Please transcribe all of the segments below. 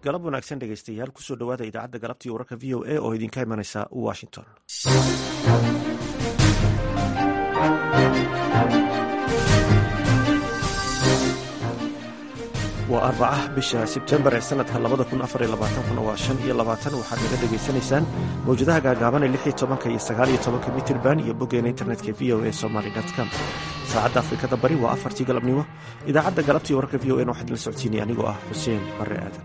galab wanaagsan dhegeystayaal kusoo dhowaada idaacadda galabtii wararka v o a oo idinka imanaysa washington waa arbaca bisha sebtembar ee sanadka labada kun afar iyo labaatankuna waa shan iyo labaatan waxaad naga dhegaysanaysaan mawjadaha gaagaaban ee lix iyo tobanka iyo sagaal iyo tobanka mitirban iyo boggeena internetka v o a somaly com saacadda afrikada bari waa afartii galabnimo idaacadda galabtii wararka v o n waxaa idinla socodsiinaya anigoo ah xuseen bare aadan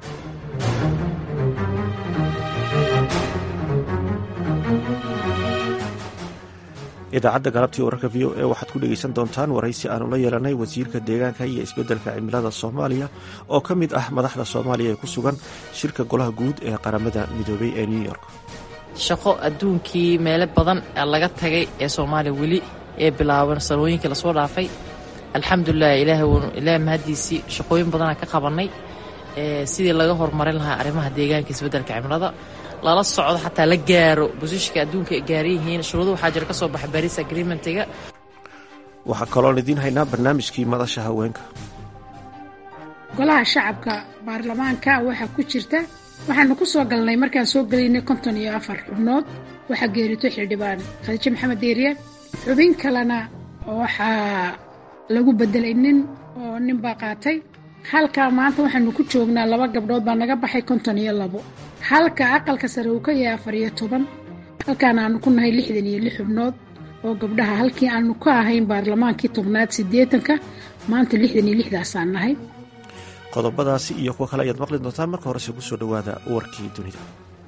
idaacadda galabtii wararka v o a waxaad ku dhegeysan doontaan waraysi aanu la yeelanay wasiirka deegaanka iyo isbeddelka cimilada soomaaliya oo ka mid ah madaxda soomaaliya ee ku sugan shirka golaha guud ee qaramada midoobay ee new york shaqo adduunkii meelo badan laga tagay ee soomaaliya weli ee bilaaban sanooyinkii lasoo dhaafay alxamdulilah ilaah mahaddiisii shaqooyin badanaa ka qabannay sidii laga horumarin lahaa arrimaha deegaanka isbeddelka cimilada lala socdo xataa la gaaro bosishka adduunka ay gaaran yihiin shuruudo waxaa jira ka soo baxa baris agreementiga waxaa kaloon idiin haynaa barnaamijkii madasha haweenka golaha shacabka baarlamaanka waxaa ku jirta waxaanu ku soo galnay markaan soo gelaynay konton iyo afar xubnood waxaa geerito xildhibaan khadiijo maxamed deeriye xubin kalena waxaa lagu bedelay nin oo nin baa qaatay halkaa maanta waxaanu ku joognaa laba gabdhood baa naga baxay konton iyo labo halka aqalka sare uu ka yahay afar iyo toban halkaan aanu ku nahay lixdan iyo lix xubnood oo gabdhaha halkii aanu ka ahayn baarlamaankii tobnaad siddeetanka maanta lixdan iyo lixdaasaan nahay qodobadaasi iyo kuwo kale ayaad maqli doontaan marka horese kusoo dhowaada warkii dunida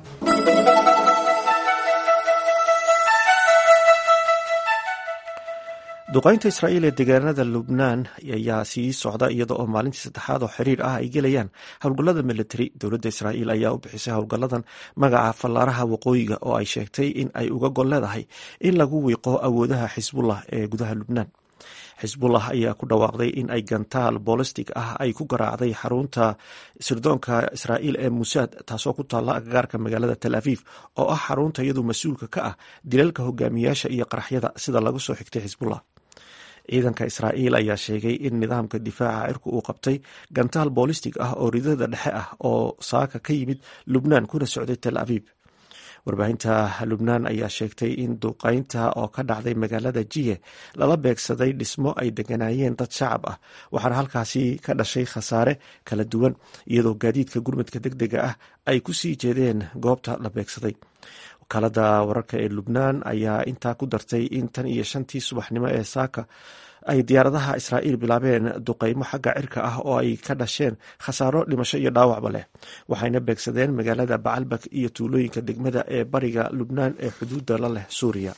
duqaynta israa'iil ee deegaanada lubnaan ayaa sii socda iyada oo maalintii saddexaad oo xiriir ah ay gelayaan howlgallada militari dowladda israa'iil ayaa u bixisay howlgalladan magaca fallaaraha waqooyiga oo ay sheegtay in ay uga gol leedahay in lagu wiiqo awoodaha xisbullah ee gudaha lubnaan xisbullah ayaa ku dhawaaqday in ay gantaal bolistic ah ay ku garaacday xarunta sirdoonka israa'iil ee musaad taasoo ku taalla agagaarka magaalada tel aviv oo ah xarunta iyadu mas-uulka ka ah dilalka hogaamiyaasha iyo qaraxyada sida lagu soo xigtay xisbullah ciidanka israa'iil ayaa sheegay in nidaamka difaaca cirku uu qabtay gantaal boolistig ah oo ridada dhexe ah oo saaka ka yimid lubnaan kuna socday tel aviv warbaahinta lubnaan ayaa sheegtay in duqaynta oo ka dhacday magaalada jiye lala beegsaday dhismo ay deganaayeen dad shacab ah waxaana halkaasi ka dhashay khasaare kala duwan iyadoo gaadiidka gurmadka deg dega ah ay ku sii jeedeen goobta la beegsaday wakaalada wararka ee lubnaan ayaa intaa ku dartay in tan iyo shantii subaxnimo ee saaka ay diyaaradaha israa'iil bilaabeen duqaymo xagga cirka ah oo ay ka dhasheen khasaaro dhimasho iyo dhaawacba leh waxayna beegsadeen magaalada bacalbak iyo tuulooyinka degmada ee bariga lubnaan ee xuduudda la leh suuriya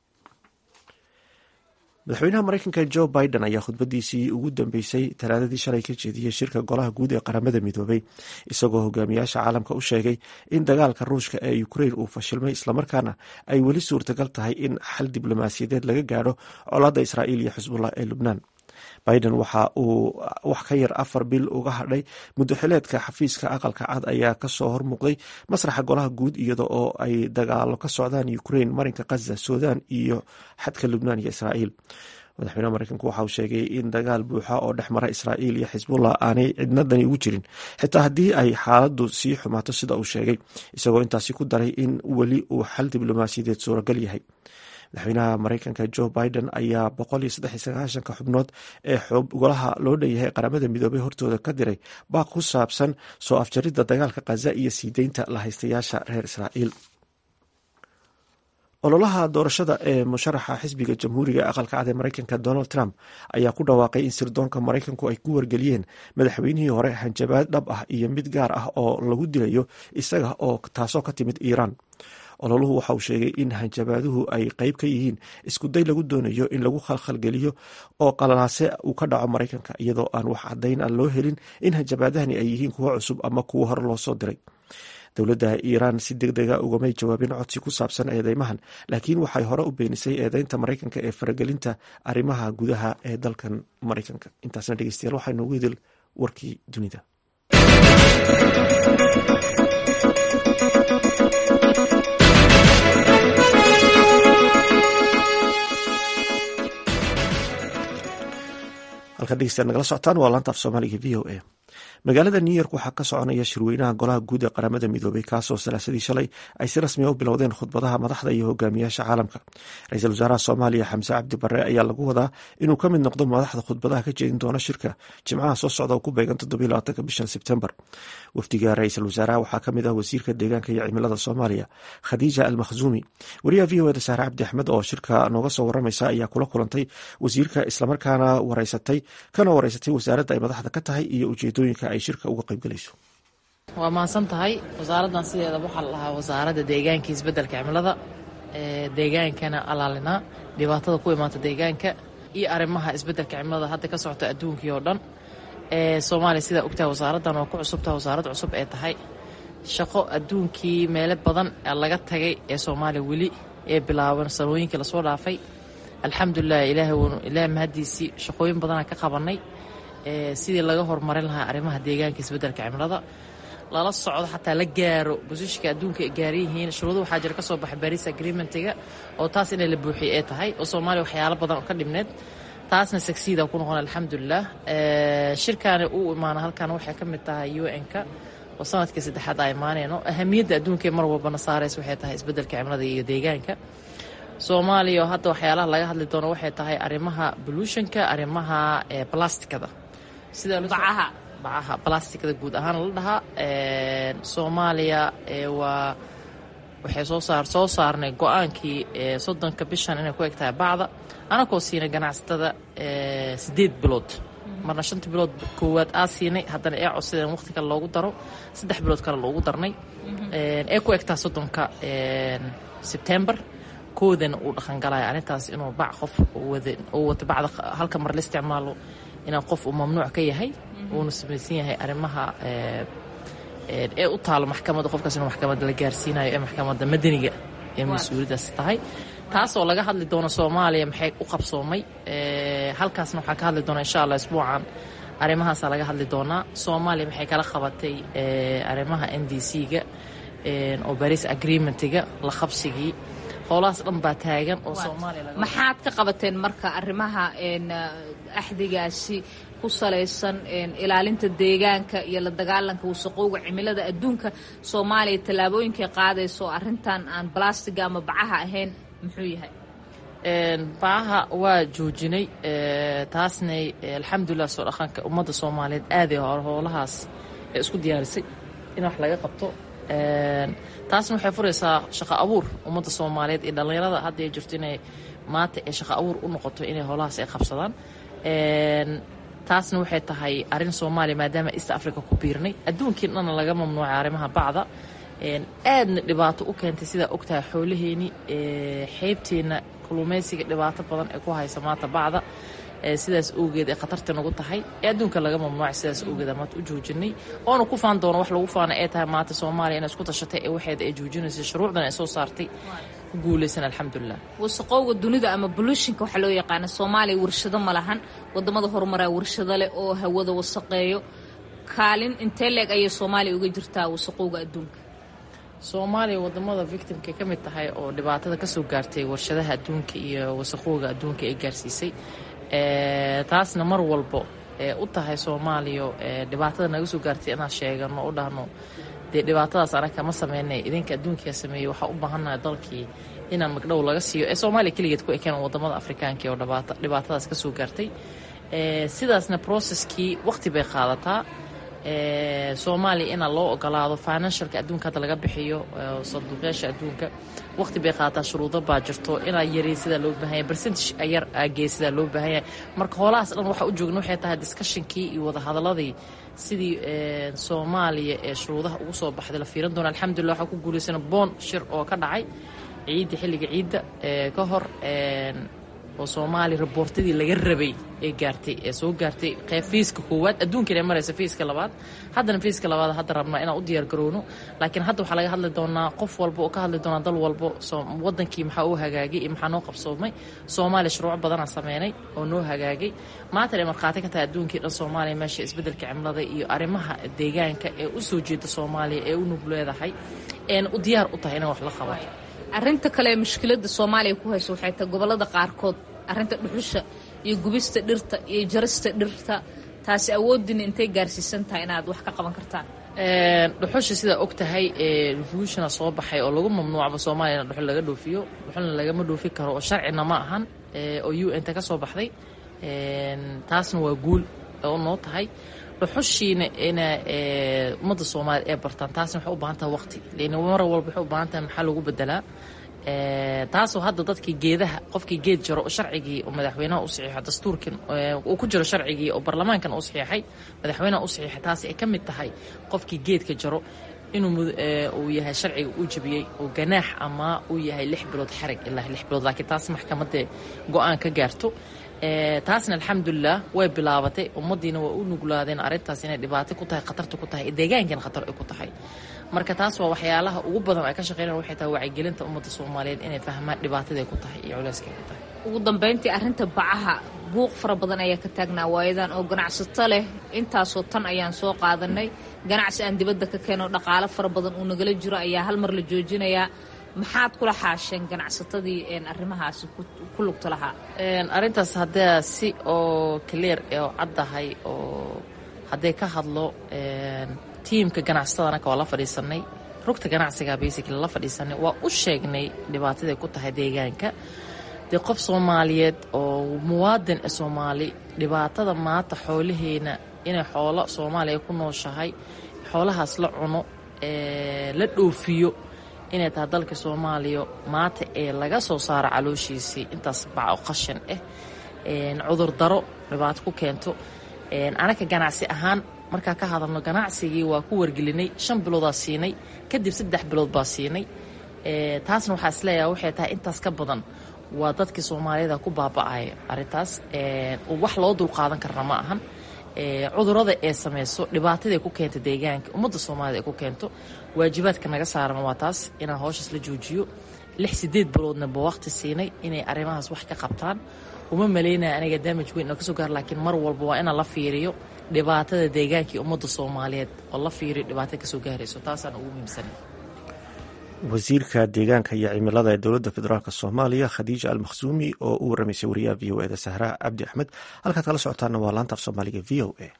madaxweynaha mareykanka jo biden ayaa khudbadiisii ugu dambeysay talaadadii shalay ka jeediyey shirka golaha guud ee qaramada midoobay isagoo hogaamiyaasha caalamka u sheegay in dagaalka ruushka ee ukrein uu fashilmay islamarkaana ay weli suurtagal tahay in xal diblomaasiyadeed laga gaadho colaadda israa'iil iyo xisbullah ee lubnaan biden waxa uu wax ka yar afar bil uga hadhay muddoxileedka xafiiska aqalka cad ayaa kasoo hormuuqday masraxa golaha guud iyada oo ay dagaalo ka socdaan ukrain marinka khaza sudan iyo xadka lubnaan iyo israa'iil madaxweynaha mareykanku waxa uu sheegay in dagaal buuxa oo dhex mara israa'iil iyo xisbullah aanay cidnadani ugu jirin xitaa haddii ay xaaladdu sii xumaato sida uu sheegay isagoo intaasi ku daray in weli uu xal diblomaasiyadeed suuragal yahay madaxweynaha mareykanka jo biden ayaa boqol iyo saddex iyo sagaashanka xubnood ee golaha loo dhanyahay qaramada midoobey hortooda ka diray baaq ku saabsan soo afjaridda dagaalka khaza iyo sii deynta la haystayaasha reer israa'iil ololaha doorashada ee musharaxa xisbiga jamhuuriga ee aqalka cad ee mareykanka donald trump ayaa ku dhawaaqay in sirdoonka mareykanku ay ku wargeliyeen madaxweynihii hore hanjabaad dhab ah iyo mid gaar ah oo lagu dilayo isaga oo taasoo ka timid iiraan ololuhu waxa uu sheegay in hanjabaaduhu ay qeyb ka yihiin iskuday lagu doonayo in lagu khalkhalgeliyo oo qalalaase uu ka dhaco mareykanka iyadoo aan wax caddayn a loo helin in hanjabaadahani ay yihiin kuwo cusub ama kuwo hore loo soo diray dowladda iiraan si deg dega ugamay jawaabin codsi ku saabsan eedeymahan laakiin waxay hore u beenisay eedeynta mareykanka ee faragelinta arrimaha gudaha ee dalkan mareykanka intaasna dhegeystayaal waxaa noogu idil warkii dunida halka dhegeystayaal nagala socotaan waa laanta af soomaaliga v o a magaalada new york waxaa ka soconaya shirweynaha golaha guud ee qaramada midoobay kaasoo salaasadii shalay ay si rasmiya u bilowdeen khudbadaha madaxda iyo hogaamiyaasha caalamka ra-iisul wasaaraha soomaaliya xamse cabdi barre ayaa lagu wadaa inuu ka mid noqdo madaxda khudbadaha ka jeedin doona shirka jimcaha soo socda oo ku beegan toddobylabaatanka bishan sebtembar wafdiga ra-iisul wasaaraha waxaa ka mid ah wasiirka deegaanka iyo cimilada soomaaliya khadiija almakhzuumi wariyaha v o eda saare cabdi axmed oo shirka nooga soo waramaysa ayaa kula kulantay wasiirka islamarkaana wareysatay kana wareysatay wasaaradda ay madaxda ka tahay iyo ujeedooyinka ay shirka uga qaybgalayso waa mahadsan tahay wasaaraddan sideeda waxaa la dhahaa wasaaradda deegaanka isbeddelka cimilada deegaankana alaalinaa dhibaatada ku imaata deegaanka iyo arrimaha isbeddelka cimilada hadda ka socota adduunkii oo dhan soomaaliya sidaa ogtahay wasaaraddan oo ku cusubtaha wasaarad cusub ee tahay shaqo adduunkii meelo badan laga tagay ee soomaaliya weli ee bilaaban sanooyinkii lasoo dhaafay alxamdulilah ilaahay mahaddiisii shaqooyin badanaa ka qabannay sidii laga horumarin lahaa arrimaha deegaanka isbeddelka cimilada lala socdo xataa la gaaro bosishka adduunka ay gaaran yihiin shuruudo waxaa jira ka soo baxay baris agreementiga oo taas inay la buuxiyay ee tahay oo soomaaliya waxyaalo badan oo ka dhibneed taasna sagsiida ku noqon alxamdulilah shirkaani uu imaana halkan waxay ka mid tahay u n-ka oo sanadkii saddexaad aa imaaneyno ahamiyadda adduunka mar walbana saaraysa waxay tahay isbeddelka cimilada iyo deegaanka soomaaliya oo hadda waxyaalaha laga hadli doono waxay tahay arrimaha bolutionka arrimaha blastikada bacaha bacaha blastikada guud ahaan la dhahaa soomaaliya waa waxay soo saar soo saarnay go-aankii soddonka bishan inay ku eg tahay bacda anakoo siinay ganacsatada siddeed bilood marna shanta bilood koowaad aa siinay haddana ee codsadeen waqti kale loogu daro saddex bilood kale loogu darnay ee ku egtaa soddonka sebtembar koodana uu dhaqangalaya arrintaas inuu bac qof uu wato bacda halka mar la isticmaalo inaan qof uu mamnuuc ka yahay uuna samaysan yahay arrimaha ee u taalo maxkamadda qofkaas inuu maxkamadda la gaarsiinayo ee maxkamadda madaniga ee mas-uuliyaddaas tahay taasoo laga hadli doono soomaaliya maxay u qabsoomay halkaasna waxaa ka hadli doona insha allah isbuucan arrimahaasaa laga hadli doonaa soomaaliya maxay kala qabatay arrimaha n d c-ga oo baris agreementiga la qabsigii howlahaas dhan baa taagan oo soomaaliya maxaad ka qabateen marka arrimaha axdigaasi ku salaysan ilaalinta deegaanka iyo la dagaalanka wasaqowga cimilada adduunka soomaaliya tallaabooyinkay qaadayso arrintan aan balastiga ama bacaha ahayn muxuu yahay bacaha waa joojinay taasnay alxamdulilah soo dhaqanka ummadda soomaaliyeed aaday hore howlahaas ee isku diyaarisay in wax laga qabto taasna waxay furaysaa shaqo abuur ummadda soomaaliyeed iyo dhallinyarada hadda ay jirto inay maanta ee shaqo abuur u noqoto inay howlahaas ay qabsadaan taasna waxay tahay arrin soomaaliya maadaama east africa ku biirnay adduunkii dhanna laga mamnuucay arrimaha bacda aadna dhibaato u keentay sidaa ogtahay xoolaheeni xeybteenna kulumaysiga dhibaato badan ee ku haysa maanta bacda sidaas awgeed ee khatarta nagu tahay ee adduunka laga mamnuucay sidaas awgeed maanta u joojinay oona ku faan doono wax lagu faana ee tahay maanta soomaaliya inay isku tashatay ee waxeeda ay joojinaysay shuruucdan ay soo saartay ku guulaysan alxamdulilah wasaqowga dunida ama bolutionka waxaa loo yaqaana soomaaliya warshado ma lahan wadamada horumaraa warshado leh oo hawada wasaqeeyo kaalin intee leeg ayay soomaaliya uga jirtaa wasaqowga adduunka soomaaliya wadamada victimkay ka mid tahay oo dhibaatada kasoo gaartay warshadaha adduunka iyo wasaqowga adduunka ay gaarsiisay taasna mar walbo ee u tahay soomaaliya dhibaatada naga soo gaartay inaan sheegano u dhahno dee dhibaatadaas anaga ma sameynay idinka adduunkaa sameeyey waxaa u baahannahay dalkii inaan magdhow laga siiyo ee soomaaliya keligeed ku ekeen wadamada afrikaanka oo dhibaatadaas ka soo gaartay sidaasna processkii waqti bay qaadataa soomaaliya inaa loo ogolaado financialka adduunka hadda laga bixiyo sanduuqyaasha adduunka waqti bay qaadataa shuruudo baa jirto inaa yari sidaa loo baahanya percentage yar agee sidaa loo baahanya marka hoolahaas dhan waxaa u joogna waxay tahay discussionkii iyo wadahadaladii sidii soomaaliya ee shuruudaha ugu soo baxday la fiiran doona alxamdulillah waxaa ku guulaysana boon shir oo ka dhacay ciidda xilliga ciidda ka hor oo soomaaliya raboortadii laga rabay ee gaartay ee soo gaartay qeyb fiiska koowaad adduunkan ee maraysa fiiska labaad haddana fiiska labaad hadda rabnaa inaan u diyaar garowno laakiin hadda waxaa laga hadli doonaa qof walba oo ka hadli doonaa dal walbo wadankii maxaa u hagaagay iyo maxaa noo qabsoomay soomaaliya shuruuc badanaa sameynay oo noo hagaagay maanta ay markhaati ka tahay adduunkii dhan soomaaliya meesha isbeddelka cimilada iyo arrimaha deegaanka ee u soo jeeda soomaaliya ee u nug leedahay eena u diyaar u tahay inay wax la qabato arrinta kale ee mushkiladda soomaaliya ku hayso waxay tahay gobollada qaarkood arrinta dhuxusha iyo gubista dhirta iyo jarista dhirta taasi awooddiina intay gaarsiisan tahay inaad wax ka qaban kartaan dhuxusha sidaa og tahay revolushona soo baxay oo lagu mamnuucba soomaaliya in dhuxul laga dhoofiyo dhuxulna lagama dhoofi karo oo sharcina ma ahan oo u n ta ka soo baxday taasna waa guul oo noo tahay dhuxushiina ina ummadda soomaaliya ee bartaan taasna waxay u baahan tahay waqti lan mar walba waxay u baahan tahay maxaa lagu bedelaa taasoo hadda dadkii geedaha qofkii geed jaro sharcigii oo madaxweynaha u saxiixo dastuurkan uu ku jiro sharcigii oo baarlamaankan u saxiixay madaxweynaha u saxiixay taasi ay ka mid tahay qofkii geedka jaro inuu uu yahay sharciga uu jabiyey oo ganaax ama uu yahay lix bilood xarig ilaa lix bilood laakiin taas maxkamadda go-aan ka gaarto taasna alxamdulilah way bilaabatay ummadiina waa u nuglaadeen arrintaas inay dhibaato ku tahay khatarta ku tahay deegaankan khatar ay ku tahay marka taas waa waxyaalaha ugu badan ay ka shaqeynayaan waxay tahay wacyigelinta ummadda soomaaliyeed inay fahmaan dhibaataday ku tahay iyo culeyskay ku tahay ugu dambayntii arrinta bacaha buuq fara badan ayaa ka taagnaa waayadan oo ganacsato leh intaasoo tan ayaan soo qaadanay ganacsi aan dibadda ka keeno dhaqaalo fara badan uu nagala jiro ayaa hal mar la joojinayaa maxaad kula xaasheen ganacsatadii arrimahaasi ku lugta lahaa arrintaas haddaa si oo clear oo caddahay oo hadday ka hadlo tiimka ganacsatadana waa la fadhiisanay rugta ganacsiga basically la fadhiisanay waa u sheegnay dhibaataday ku tahay deegaanka dee qof soomaaliyeed oo muwaadin e soomaali dhibaatada maanta xoolaheena inay xoolo soomaaliya ku nooshahay xoolahaas la cuno la dhoofiyo inay tahay dalka soomaaliya maanta ee laga soo saaro calooshiisii intaas baco qashan ah cudurdaro dhibaato ku keento anaga ganacsi ahaan markaa ka hadalno ganacsigii waa ku wargelinay shan biloodaa siinay kadib saddex bilood baa siinay taasna waxaa isleeyaha waxay tahay intaas ka badan waa dadkii soomaaliyada ku baaba'aya arrintaas wax loo dulqaadan karna ma ahan cudurada ee samayso dhibaataday ku keenta deegaanka ummadda soomaaliyad ay ku keento waajibaadka naga saaran waa taas inaan howshaas la joojiyo lix sideed biloodna ba waqti siinay inay arrimahaas wax ka qabtaan uma malaynaya aniga damaj weyn oo kasoo gaar laakiin mar walba waa inaan la fiiriyo dhibaatada deegaanka iyo ummadda soomaaliyeed oo la fiiriyo dhibaatada kasoo gaarayso taasaan ugu muhiimsanay wasiirka deegaanka iyo cimilada ee dowladda federaalk soomaaliya khadiija almakhsuumi oo u waramaysay wariyaha v o eda sahra cabdi axmed halkaad kala socotaana waa laanta af soomaaliga v o a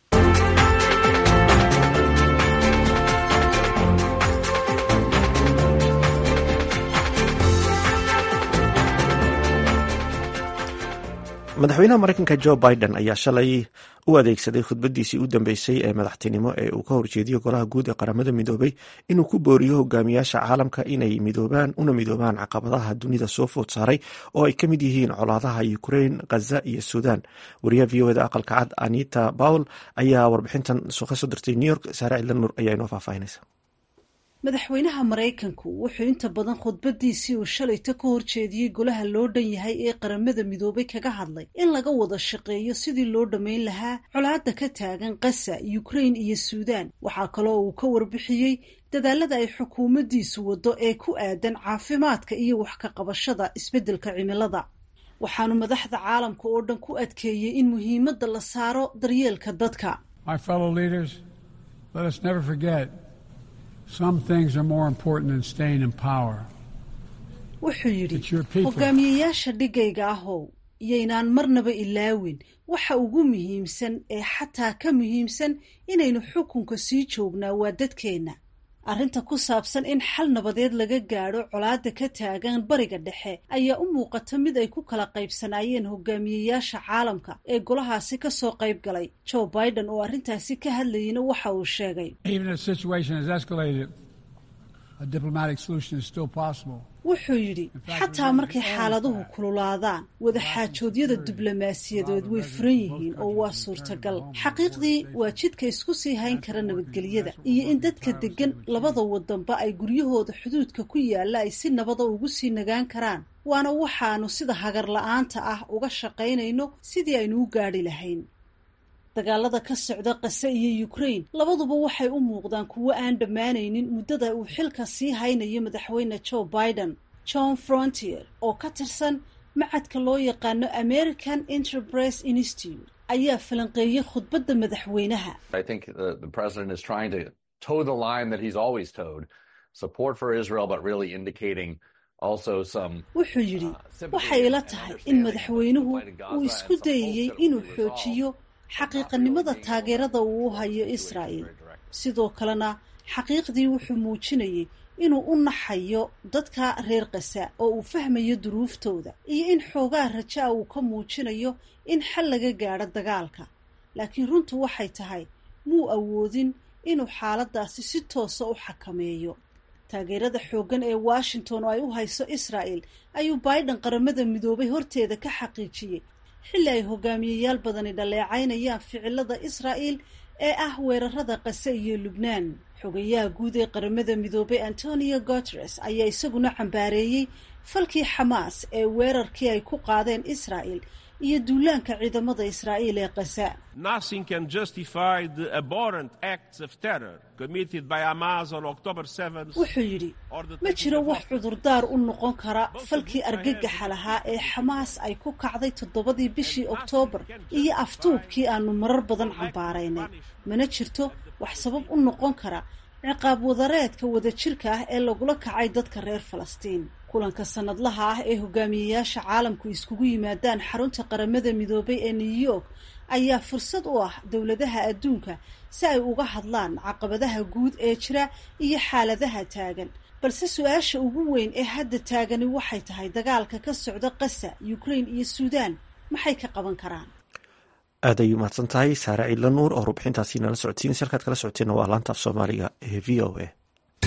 madaxweynaha mareykanka jo biden ayaa shalay u adeegsaday khudbadiisii u dambeysay ee madaxtinimo ee uu ka horjeediyo golaha guud ee qaramada midoobay inuu ku booriyo hogaamiyaasha caalamka inay midoobaan una midoobaan caqabadaha dunida soo food saaray oo ay ka mid yihiin colaadaha ukrain khaza iyo suudan wariyaha v o eda aqalka cad anita bowel ayaa warbixintan ka soo dirtay new york saare cidla nuur ayaa inoo faahfaahinaysa madaxweynaha maraykanku wuxuu inta badan khudbadiisii uu shalayta ka horjeediyey golaha loo dhan yahay ee qaramada midoobay kaga hadlay in laga wada shaqeeyo sidii loo dhammayn lahaa colaadda ka taagan kasa ukrain iyo suudaan waxaa kaloo uu ka warbixiyey dadaalada ay xukuumaddiisu waddo ee ku aadan caafimaadka iyo wax ka qabashada isbeddelka cimilada waxaanu madaxda caalamka oo dhan ku adkeeyey in muhiimadda la saaro daryeelka dadka wuxuu yidhi hogaamiyeyaasha dhigayga ahow iyaynaan marnaba ilaawin waxa ugu muhiimsan ee xataa ka muhiimsan inaynu xukunka sii joognaa waa dadkeenna arrinta ku saabsan in xal nabadeed laga gaadho colaadda ka taagan bariga dhexe ayaa u muuqata mid ay ku kala qaybsanaayeen hogaamiyeyaasha caalamka ee golahaasi ka soo qayb galay joe biden oo arrintaasi ka hadlayeyna waxa uu sheegay wuxuu yidhi xataa markay xaaladuhu kululaadaan wadaxaajoodyada diblomaasiyadeed way furan yihiin oo waa suurtagal xaqiiqdii waa jidka isku sii hayn kara nabadgelyada iyo in dadka deggan labada wadanba ay guryahooda xuduudka ku yaalla ay si nabada ugu sii nagaan karaan waana waxaanu sida hagar la-aanta ah uga shaqaynayno sidii aynu u gaadhi lahayn dagaalada ka socda kase iyo ukrain labaduba waxay u muuqdaan kuwo aan dhammaanaynin muddada uu xilka sii haynayo madaxweyne joe biden john frontier oo ka tirsan macadka loo yaqaano american enterprise institute ayaa falanqeeyey khudbadda madaxweynaha wuxuu yidhi waxay ila tahay in madaxweynuhu uu isku dayayey inuu xoojiyo xaqiiqanimada taageerada uu u hayo israa'il sidoo kalena xaqiiqdii wuxuu muujinayay inuu u naxayo dadka reer kasa oo uu fahmayo duruuftooda iyo in xoogaa rajaa uu ka muujinayo in xal laga gaadho dagaalka laakiin runtu waxay tahay muu awoodin inuu xaaladaasi si toosa u xakameeyo taageerada xooggan ee washington oo ay u hayso israa'el ayuu biden qaramada midoobay horteeda ka xaqiijiyey xilli ay hogaamiyeyaal badani dhaleecaynayaan ficilada israa'el ee ah weerarada qase iyo lubnaan xogayaha guud ee qaramada midoobay antonio guteres ayaa isaguna cambaareeyey falkii xamaas ee weerarkii ay ku qaadeen israa'el iyo duulaanka ciidamada israa'iil ee qasa wuxuu yidhi ma jiro wax cudurdaar u noqon kara falkii argagaxa lahaa ee xamaas ay ku kacday toddobadii bishii oktoobar iyo aftuubkii aanu marar badan cambaaraynay mana jirto wax sabab u noqon kara ciqaab wadareedka wadajirka ah ee lagula kacay dadka reer falastiin kulanka sanadlaha ah ee hogaamiyeyaasha caalamku iskugu yimaadaan xarunta qaramada midoobay ee new york ayaa fursad u ah dowladaha adduunka si ay uga hadlaan caqabadaha guud ee jira iyo xaaladaha taagan balse su-aasha ugu weyn ee hadda taagani waxay tahay dagaalka ka socda qasa ukraine iyo suudaan maxay ka qaban karaan aad ay umahadsan tahay saare ciidla nuur oo rubxintaasi nala socodsiinaysa halkaad kala socoteena waa laanta af soomaaliga ee v o a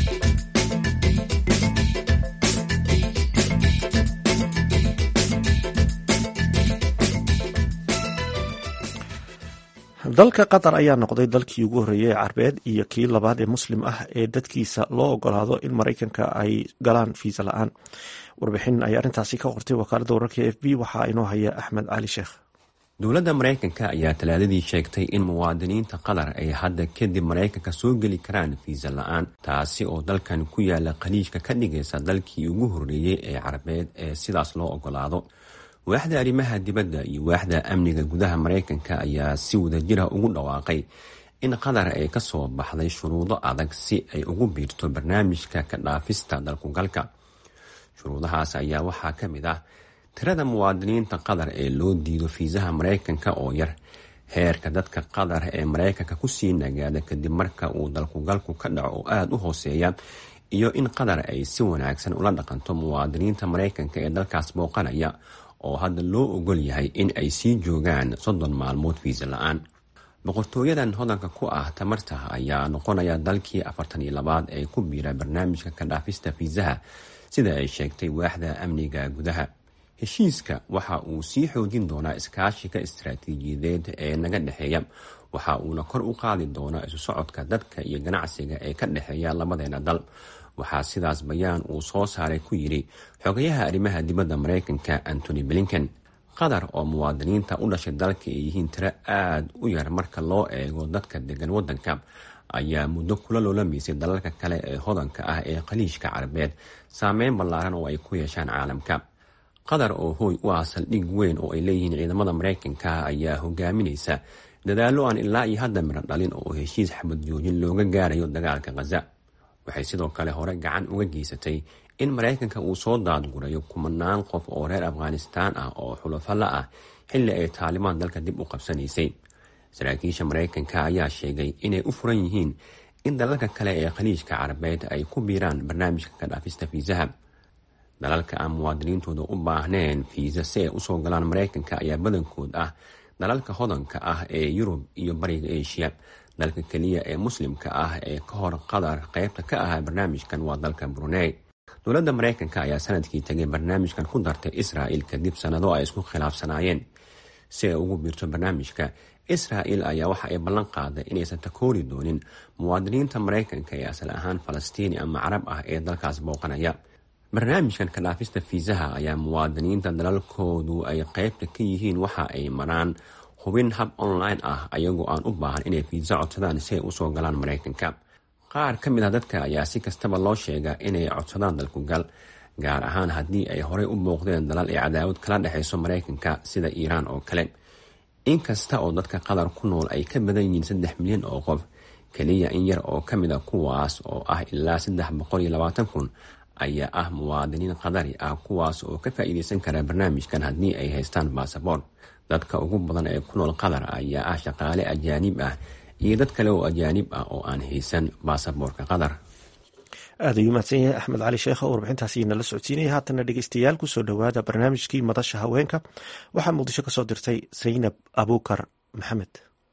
dalka qatar ayaa noqday dalkii ugu horreeyay ee carbeed iyo kii labaad ee muslim ah ee dadkiisa loo ogolaado in maraykanka ay galaan fiisa la-aan warbixin ay arrintaasi ka qortay wakaaladda wararka e f b waxaa inoo haya axmed cali sheekh dowladda maraykanka ayaa talaadadii sheegtay in muwaadiniinta qatar ay hadda kadib maraykanka soo geli karaan fiisa la-aan taasi oo dalkan ku yaala khaliijka ka dhigaysa dalkii ugu horreeyey ee carabeed ee sidaas loo ogolaado waaxda arrimaha dibadda iyo waaxda amniga gudaha maraykanka ayaa si wadajira ugu dhawaaqay in qatar ay ka soo baxday shuruudo adag si ay ugu biirto barnaamijka ka dhaafista dalkugalka shuruudahaas ayaa waxaa ka mid ah tirada muwaadiniinta qatar ee loo diido fiisaha maraykanka oo yar heerka dadka qatar ee maraykanka kusii nagaada kadib marka uu dalkugalku ka dhaco oo aada u hooseeya iyo in qatar ay si wanaagsan ula dhaqanto muwaadiniinta maraykanka ee dalkaas booqanaya oo hadda loo ogol yahay in ay sii joogaan soddon maalmood fiisa la-aan boqortooyadan hodanka ku ah tamarta ayaa noqonaya dalkii afartan iyo labaad ee ku biira barnaamijka ka dhaafista fiisaha sida ay sheegtay waaxda amniga gudaha heshiiska waxa uu sii xoojin doonaa iskaashiga istaraatiijiyadeed ee naga dhexeeya waxa uuna kor u qaadi doonaa isu socodka dadka iyo ganacsiga ee ka dhexeeya labadeena dal waxaa sidaas bayaan uu soo saaray ku yidhi xogayaha arrimaha dibadda maraykanka antony blinken qatar oo muwaadiniinta u dhashay dalka ay yihiin tiro aada u yar marka loo eego dadka degan waddanka ayaa muddo kula loolamaysay dalalka kale ee hodanka ah ee khaliijka carabeed saameyn ballaaran oo ay ku yeeshaan caalamka qatar oo hooy u ah saldhig weyn oo ay leeyihiin ciidamada maraykanka ayaa hogaaminaysa dadaallo aan ilaa iyo hadda miro dhalin oo heshiis xabad joojin looga gaarayo dagaalka khaza waxay sidoo kale hore gacan uga geysatay in maraykanka uu soo daadgurayo kumanaan qof oo reer afghanistaan ah oo xulafo la ah xilli ay taalibaan dalka dib u qabsanaysay saraakiisha maraykanka ayaa sheegay inay u furan yihiin in dalalka kale ee khaliijka carabeed ay ku biiraan barnaamijka ka dhaafista fiisaha dalalka aan muwaadiniintooda u baahneen fiisa si ay usoo galaan maraykanka ayaa badankood ah dalalka hodanka ah ee yurub iyo bariga asia dalka keliya ee muslimka ah ee ka hor qatar qeybta ka ahaa barnaamijkan waa dalka brunei dowladda maraykanka ayaa sanadkii tagay barnaamijkan ku dartay israa'il kadib sannado ay isku khilaafsanaayeen si ay ugu biirto barnaamijka israa'il ayaa waxa ay ballan qaaday inaysan takoori doonin muwaadiniinta maraykanka ee asal ahaan falastiini ama carab ah ee dalkaas booqanaya barnaamijkan ka dhaafista fiisaha ayaa muwaadiniinta dalalkoodu ay qeybta ka yihiin waxa ay maraan hubin hab online ah ayagoo aan u baahan inay fiisa codsadaan si ay usoo galaan maraykanka qaar ka mid ah dadka ayaa si kastaba loo sheegaa inay codsadaan dalkugal gaar ahaan haddii ay horey u booqdeen dalal ay cadaawad kala dhexayso maraykanka sida iiraan oo kale inkasta oo dadka qatar ku nool ay ka badan yihiin saddex milyan oo qof keliya in yar oo ka mid a kuwaas oo ah ilaa saddex boqol iyo labaatan kun ayaa ah muwaadiniin qadari ah kuwaas oo ka faa'iideysan kara barnaamijkan haddii ay haystaan basaboort dadka ugu badan ee ku nool qatar ayaa ah shaqaale ajaanib ah iyo dad kale oo ajaanib ah oo aan haysan baasaboorka qatar aad ayuu mahadsan yahay axmed cali sheekh oo warbixintaasi nala socodsiinaya haatana dhegeystayaal kusoo dhowaada barnaamijkii madasha haweenka waxaa muqdisho kasoo dirtay saynab abuukar maxamed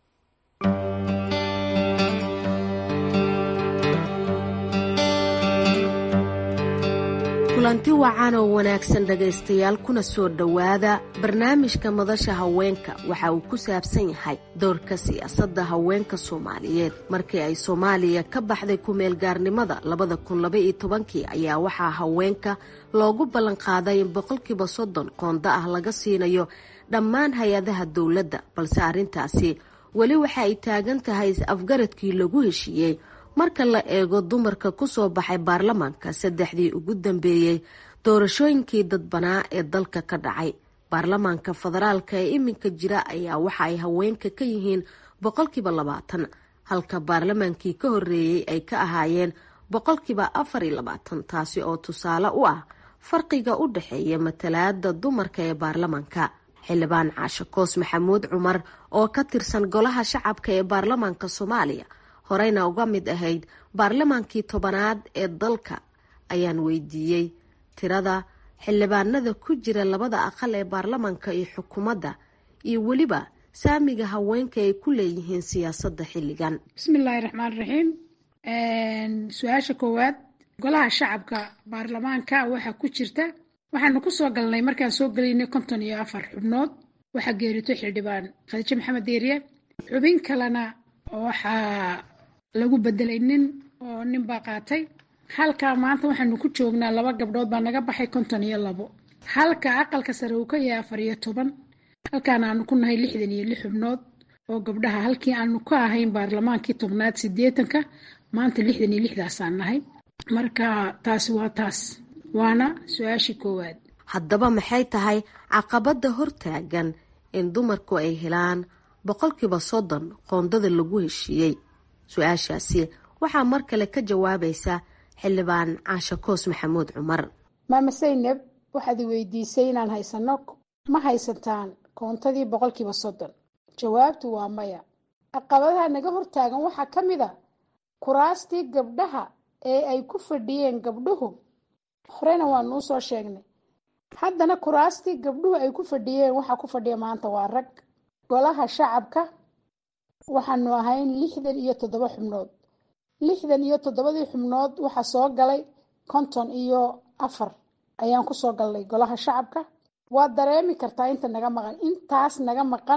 kulanti wacan oo wanaagsan dhegaystayaal kuna soo dhowaada barnaamijka madasha haweenka waxa uu ku saabsan yahay doorka siyaasadda haweenka soomaaliyeed markii ay soomaaliya ka baxday ku-meelgaarnimada labada kun labaiyo tobankii ayaa waxaa haweenka loogu ballanqaaday in boqolkiiba soddon qoonda ah laga siinayo dhammaan hay-adaha dowladda balse arrintaasi weli waxa ay taagan tahay is-afgaradkii lagu heshiiyey marka la eego dumarka ku soo baxay baarlamaanka saddexdii ugu dambeeyey doorashooyinkii dadbanaa ee dalka ka dhacay baarlamaanka federaalka ee iminka jira ayaa waxa ay haweenka ka yihiin boqolkiiba labaatan halka baarlamaankii ka horeeyey ay ka ahaayeen boqolkiiba afar iyo labaatan taasi oo tusaale u ah farqiga u dhexeeya matalaada dumarka ee baarlamaanka xildhibaan caashe koos maxamuud cumar oo ka tirsan golaha shacabka ee baarlamaanka soomaaliya horeyna uga mid ahayd baarlamaankii tobanaad ee dalka ayaan weydiiyey tirada xildhibaanada ku jira labada aqal ee baarlamaanka iyo xukuumadda iyo weliba saamiga haweenka ay ku leeyihiin siyaasadda xilligan bismillaahi raxmaan raxiim su-aasha koowaad golaha shacabka baarlamaanka waxaa ku jirta waxaanu kusoo galnay markaan soo gelaynay konton iyo afar xubnood waxaa geerito xildhibaan khadiijo maxamed deeriye xubin kalena waxaa lagu bedelay nin oo nin baa qaatay halka maanta waxaanu ku joognaa laba gabdhood baa naga baxay konton iyo labo halka aqalka sare uu ka yahay afar iyo toban halkaana aanu ku nahay lixdan iyo lix xubnood oo gabdhaha halkii aanu ka ahayn baarlamaankii tobnaad sideetanka maanta lixdan iyo lixdaasaan nahay marka taasi waa taas waana su-aashii koowaad haddaba maxay tahay caqabada hortaagan in dumarku ay helaan boqolkiiba soddon qoondada lagu heshiiyey su-aashaasi waxaa mar kale ka jawaabaysa xildhibaan caashe koos maxamuud cumar maama saynab waxaad i weydiisay inaan haysano ma haysataan koontadii boqolkiiba soddon jawaabtu waa maya caqabadaha naga hortaagan waxaa ka mid a kuraastii gabdhaha ee ay ku fadhiyeen gabdhuhu horena waanuu soo sheegnay haddana kuraastii gabdhuhu ay ku fadhiyeen waxaa ku fadhiya maanta waa rag golaha shacabka waxaanu ahayn lixdan iyo toddoba xubnood lixdan iyo toddobadii xubnood waxaa soo galay konton iyo afar ayaan kusoo galnay golaha shacabka waad dareemi kartaa inta naga maqan intaas naga maqan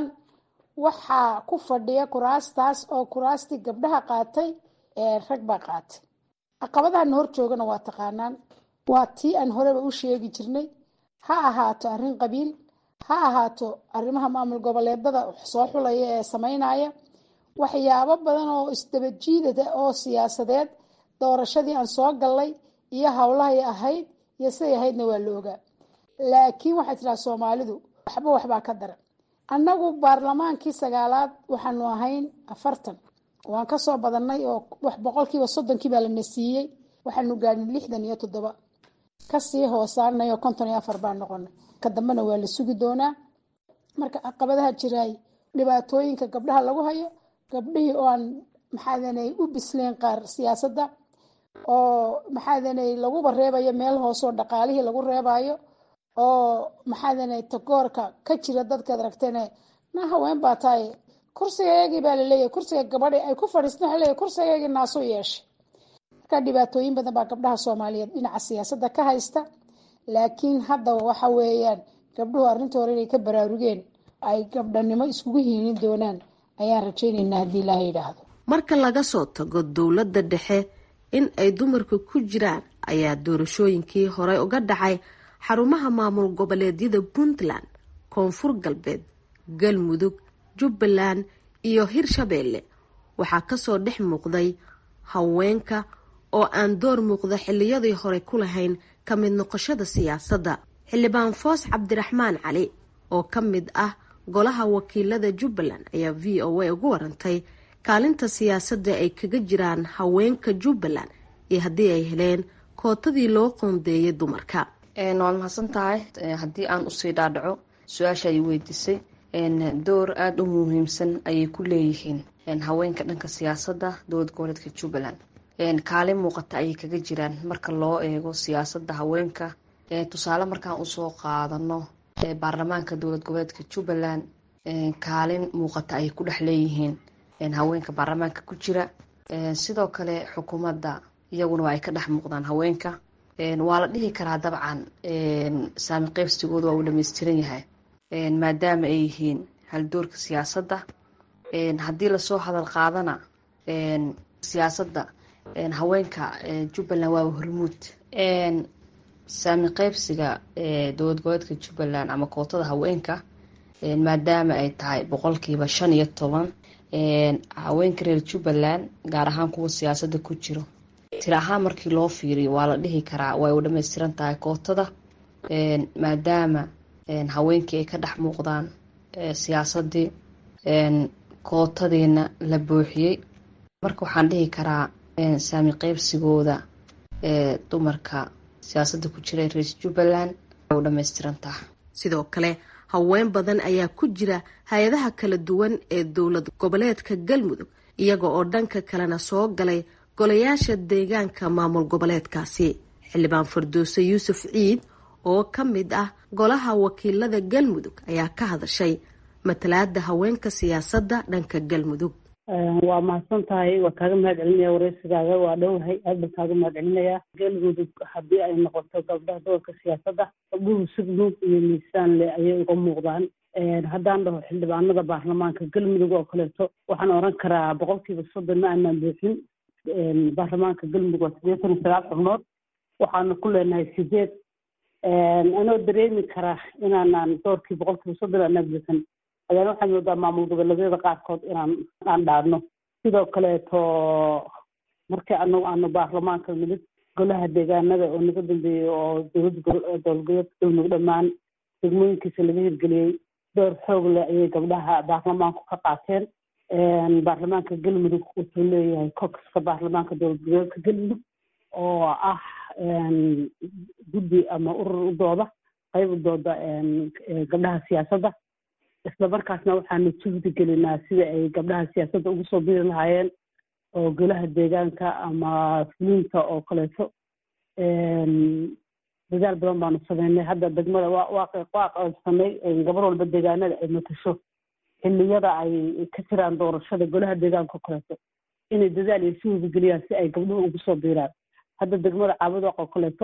waxaa ku fadhiya kuraastaas oo kuraastii gabdhaha qaatay ee rag baa qaatay caqabadahana hor joogana waa taqaanaan waa tii aan horeba u sheegi jirnay ha ahaato arrin qabiil ha ahaato arrimaha maamul goboleedada soo xulaya ee sameynaya waxyaabo badan oo isdabajiidada oo siyaasadeed doorashadii aan soo gallay iyo howlahay ahayd iyo siday ahaydna waa la ogaa laakiin waxay tidhaha soomaalidu waxba waxbaa ka daran annagu baarlamaankii sagaalaad waxaanu ahayn afartan waan kasoo badannay oo boqolkiiba soddonkii baa lana siiyey waxaanu gaadhin lixdan iyo toddoba kasii hoosaanay oo konton iyo afar baa noqonay ka dambena waa la sugi doonaa marka caqabadaha jiraay dhibaatooyinka gabdhaha lagu hayo gabdhihii oo aan maxaadanay u bisleen qaar siyaasadda oo maxaadanay laguba reebayo meel hoosoo dhaqaalihii lagu reebayo oo maxaadanay tagoorka ka jira dadkaad aragteene na haween baa tahay kursigaygii baa laleeyahy kursiga gabadhi ay ku fadhiistan waxa leeyahy kursigaygii naasuu yeeshay marka dhibaatooyin badan baa gabdhaha soomaaliyeed dhinaca siyaasadda ka haysta laakiin hadda waxa weeyaan gabdhuhu arrinta hore inay ka baraarugeen ay gabdhanimo iskugu hiinin doonaan ayaan rajaynaynaa haddii ilaaha yidhaahdo marka laga soo tago dowladda dhexe in ay dumarku ku jiraan ayaa doorashooyinkii horey uga dhacay xarumaha maamul goboleedyada puntland koonfur galbeed galmudug jubbaland iyo hirshabeelle waxaa kasoo dhex muuqday haweenka oo aan door muuqda xiliyadii hore ku lahayn ka mid noqoshada siyaasadda xildhibaan foos cabdiraxmaan cali oo ka mid ah golaha wakiilada jubbaland ayaa v o a ugu warantay kaalinta siyaasadda ay kaga jiraan haweenka jubbaland iyo haddii ay heleen kootadii loo qoondeeyay dumarka waad mahadsan tahay haddii aan usii dhaadhaco su-aasha ay weydiisay door aada u muhiimsan ayay ku leeyihiin haweenka dhanka siyaasadda dowlad goboleedka jubbaland kaalin muuqata ayay kaga jiraan marka loo eego siyaasadda haweenka tusaale markaan usoo qaadano baarlamaanka dowlad goboleedka jubbaland kaalin muuqata ayay ku dhex leeyihiin haweenka baarlamaanka ku jira sidoo kale xukuumadda iyaguna waa ay ka dhex muuqdaan haweenka waa la dhihi karaa dabcan saami qeybsigooda waa uu dhameystiran yahay maadaama ay yihiin haldoorka siyaasadda haddii lasoo hadal qaadana siyaasadda haweenka jubbaland waa hormuud saami qeybsiga dowlad goboleedka jubbaland ama kootada haweenka maadaama ay tahay boqolkiiba shan iyo toban haweenka reer jubbaland gaar ahaan kuwa siyaasadda ku jiro tir ahaan markii loo fiiriyo waa la dhihi karaa way u dhameystiran tahay kootada maadaama haweenkii ay ka dhex muuqdaan siyaasadii kootadiina la buuxiyey marka waxaan dhihi karaa saami qeybsigooda dumarka siyaasadda ku jira reer jubbaland way u dhameystiran tahay sidoo kale haween badan ayaa ku jira hay-adaha kala duwan ee dowlad goboleedka galmudug iyaga oo dhanka kalena soo galay golayaasha deegaanka maamul goboleedkaasi xildhibaan farduuse yuusuf ciid oo ka mid ah golaha wakiilada galmudug ayaa ka hadashay matalaada haweenka siyaasadda dhanka galmudug waa mahadsan tahay waa kaaga mahad celinaya wareysigaaga waa dhowahay aad baan kaaga mahad celinayaa galmudug haddii ay noqoto gabdhaha doorka siyaasadda gabdhuhu sugnuug iyo miisaan le ayay uga muuqdaan haddaan dhaho xildhibaanada baarlamaanka galmudug oo kaleeto waxaan oran karaa boqolkiiba soddon ma aanaan buuxin baarlamaanka galmudug waa siddeetan iyo sagaal xubnood waxaana ku leenahay sideed anoo dareemi karaa inaanaan doorkii boqolkiiba soddon aanaan buuxin ayaan waxaan moodaa maamul goboleedyada qaarkood inaan aan dhaadno sidoo kaleeto markii anagu aanu baarlamaanka nimid golaha deegaanada oo naga dambeeyey oo dowlada dowladgoboleedka galmudug dhammaan degmooyinkiisa laga hirgeliyey door xoog leh ayay gabdhaha baarlamaanku ka qaateen baarlamaanka galmudug wuxuu leeyahay coxka baarlamaanka dowlad goboleedka galmudug oo ah guddi ama urur u dooda qayb u dooda gabdhaha siyaasadda isla markaasna waxaanu juhdi gelinaa sida ay gabdhaha siyaasadda ugu soo biri lahaayeen oo golaha deegaanka ama fuliinta oo kaleeto dadaal badan baanu sameynay hadda degmada waa qaybsanay gabar walba deegaanada ay matasho xilliyada ay ka jiraan doorashada golaha deegaanka oo kaleeto inay dadaal iyo juhdi geliyaan si ay gabdhuhu ugu soo biiraan hadda degmada caabudoq oo kaleeto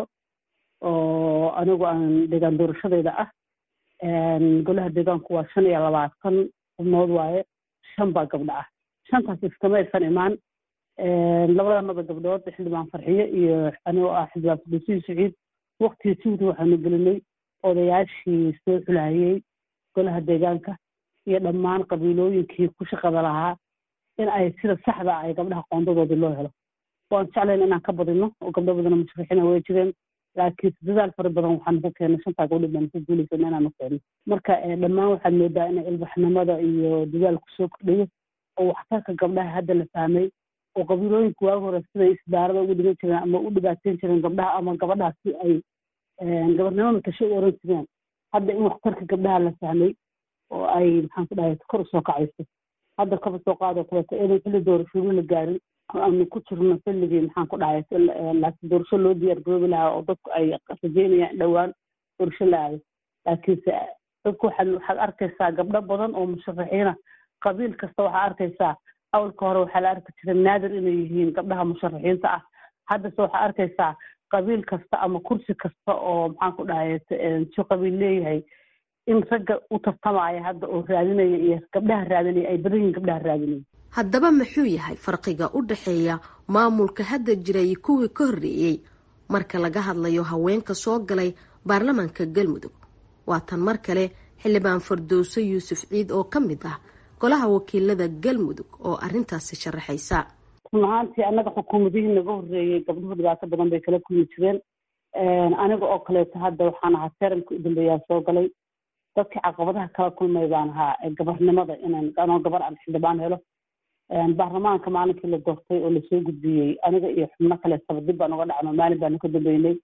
oo anigu aan deegaan doorashadeyda ah golaha deegaanku waa shan iyo labaatan xubnood waaye shan baa gabdho ah shantaas iskama aysan imaan labadanada gabdhood xildhibaan farxiyo iyo anigoo ah xildhibaan fadhiisiyi saciid waktiga juhdi waxaanu gelinay odayaashii soo xulaayey golaha deegaanka iyo dhammaan qabiilooyinkii ku shaqada lahaa in ay sida saxda ay gabdhaha qoondadoodii loo helo waan jeclayn inaan ka badino oo gabdho badana musharaxiina way jireen laakiin dadaal fara badan waxaanu ka keenay shantaa gabdho baan ku guulaysan inaanu keeno marka dhammaan waxaad moodaa in ilbaxnimada iyo dadaalku soo kordhayo oo waxtarka gabdhaha hadda la fahmay oo qabiilooyinka waagi hore siday isdaarada ugu dhigan jireen ama u dhibaateyn jireen gabdhaha ama gabadhaas si ay gabarnimo matasho u oran jireen hadda in waxtarka gabdhaha la fahmay oo ay maxaan ku dhahay kor usoo kacayso hadda kaba soo qaadoo kaleeto inay xilli doorashooyin la gaarin aanu ku jirno xilligii maxaan ku dhahay laakiin doorasho loo diyaar garoobi lahaa oo dadku ay rajeynayaan dhowaan doorasho la aaday laakiinse dadku waxaad waxaad arkaysaa gabdho badan oo musharaxiina qabiil kasta waxaa arkaysaa awalka hore waxaa la arki jiray naadir inay yihiin gabdhaha musharaxiinta ah haddase waxaa arkaysaa qabiil kasta ama kursi kasta oo maxaan ku dhahay si qabiil leeyahay in ragga u tartamaya hadda oo raadinaya iyo gabdhaha raadinaya ay badan yihiin gabdhaha raadinaya haddaba muxuu yahay farqiga u dhexeeya maamulka hadda jiray kuwii ka horreeyey marka laga hadlayo haweenka soo galay baarlamaanka galmudug waa tan mar kale xildhibaan fardowso yuusuf ciid oo ka mid ah golaha wakiilada galmudug oo arrintaasi sharaxaysa run ahaantii annaga xukuumadihii naga horreeyey gabdhuhu dhibaato badan bay kala kulmi jireen aniga oo kaleeto hadda waxaan ahaa teramka u dambeeyaa soo galay dadkii caqabadaha kala kulmay baan ahaa gabarnimada inaan anoo gabar aan xildhibaan helo baarlamaanka maalinkii la doortay oo lasoo gudbiyey aniga iyo xubno kaleetaba dib baan uga dhacno maalin baanu ka dambeynay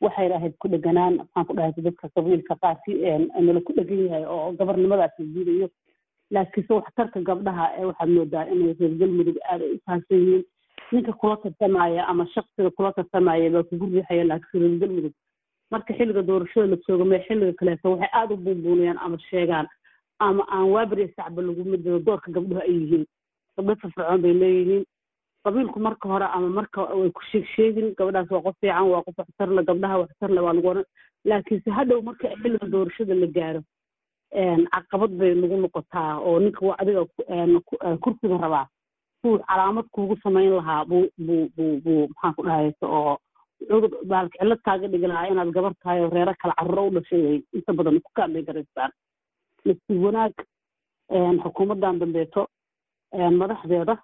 waxay ahayd ku dheganaan maxaan ku dhahay dadka qabiilka qaarki nala ku dhegan yahay oo gabarnimadaas la diidayo laakiinse waxtarka gabdhaha ee waxaad moodaa inay reer galmudug aad ay u fahamsan yihiin ninka kula tartamaya ama shaksiga kula tartamaya baa kugu riixaya laakiin reer galmudug marka xilliga doorashada la joogo mee xilliga kaleeto waxay aada u buunbuunayaan ama sheegaan ama aan waabariya sacba laguma diro doorka gabdhuhu ay yihiin gabdho firfircoon bay leeyihiin qabiilku marka hore ama marka way ku sheeg sheegin gabadhaas waa qof fiican waa qof waxtarle gabdhaha waxtarle waa lagu oran laakiinse hadhow marka xilliga doorashada la gaaro caqabad bay nagu noqotaa oo ninka adiga kursiga rabaa suu calaamad kuugu samayn lahaa buu buu buu buu maxaan ku dhahaysa oo cudur baalka cillad kaaga dhigi lahaa inaad gabar tahay oo reero kale carruuro u dhashay way inta badan ku kaadlay garaystaan nasiib wanaag xukuumaddan dambeeto madaxdeeda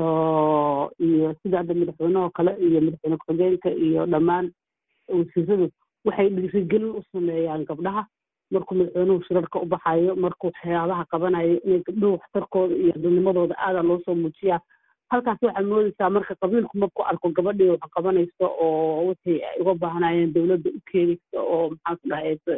iyo sida hadda madaxweynehoo kale iyo madaxweyne ku-xigeenka iyo dhammaan wasiiradu waxay dhiirigelin u sameeyaan gabdhaha markuu madaxweynuhu shirarka u baxayo markuu waxyaabaha qabanayo inay gabdhuhu waxtarkooda iyo adunimadooda aada loo soo muujiyaa halkaas waxaad moodeysaa marka qabiilku markuu arko gabadhii wax qabanayso oo wixii ay uga baahnayeen dowladda u keenaysa oo maxaan ku dhahaysa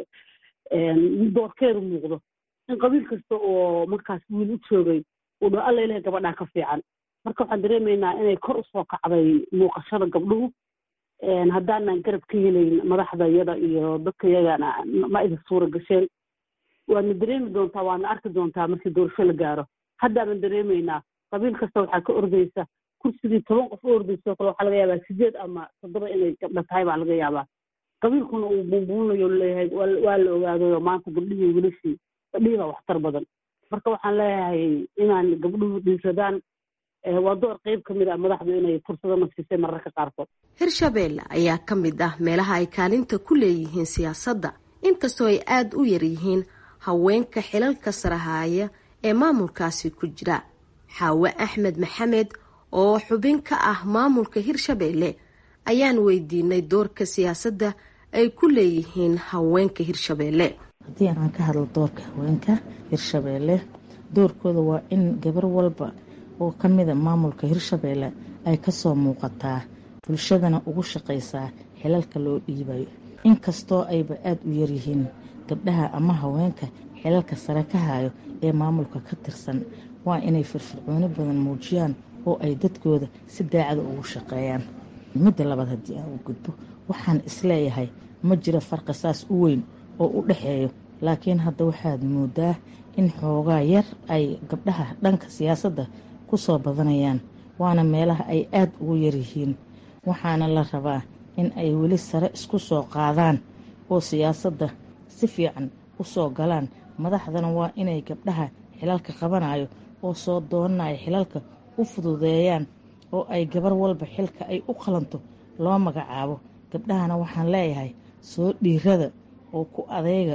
doorkeedu muuqdo in qabiil kasta oo markaas wiil u joogay uu dho alla ilahay gabadhaa ka fiican marka waxaan dareemaynaa inay kor usoo kacday muuqashada gabdhuhu haddaanan garab ka helayn madaxda iyada iyo dadka iyagana ma idin suura gasheen waadna dareemi doontaa waadna arki doontaa markii doorasho la gaaro haddaanan dareemaynaa qabiil kasta waxaa ka ordaysa kursigii toban qof u ordayso kale waxaa laga yaabaa sideed ama toddoba inay gabdha tahay baa laga yaabaa qabiilkuna uu buunbuunayo leeyahay waa la ogaadayo maanta gabdhihii wilashii gabdhihii baa waxtar badan marka waxaan leeyahay inaan gabdhuhu dhiisadaan waa door qeyb ka mid ah madaxdu inay fursado nafsisay mararka qaarkood hirshabeelle ayaa ka mid ah meelaha ay kaalinta ku leeyihiin siyaasadda inkastoo ay aada u yar yihiin haweenka xilalka sarahaaya ee maamulkaasi ku jira xaawe axmed maxamed oo xubin ka ah maamulka hirshabeelle ayaan weydiinay doorka siyaasadda ay ku leeyihiin haweenka hirshabeelle haddii aan ka hadlo doorka haweenka hirshabeelle doorkooda waa in gabar walba oo ka mida maamulka hirshabeelle ay kasoo muuqataa bulshadana ugu shaqaysaa xilalka loo dhiibayo inkastoo ayba aada u yaryihiin gabdhaha ama haweenka xilalka sare ka hayo ee maamulka ka tirsan waa inay firfircooni badan muujiyaan oo ay dadkooda si daacada ugu shaqeeyaan midda labaad haddii aan u gudbo waxaan isleeyahay ma jiro farqi saas u weyn oo u dhexeeyo laakiin hadda waxaad moodaa in xoogaa yar ay gabdhaha dhanka siyaasadda kusoo badanayaan waana meelaha ay aada ugu yaryihiin waxaana la rabaa in ay weli sare isku soo qaadaan oo siyaasadda si fiican u soo galaan madaxdana waa inay gabdhaha xilalka qabanayo oo soo doonanayo xilalka u fududeeyaan oo ay gabar walba xilka ay u qalanto loo magacaabo gabdhahana waxaan leeyahay soo dhiirada oo ku adeega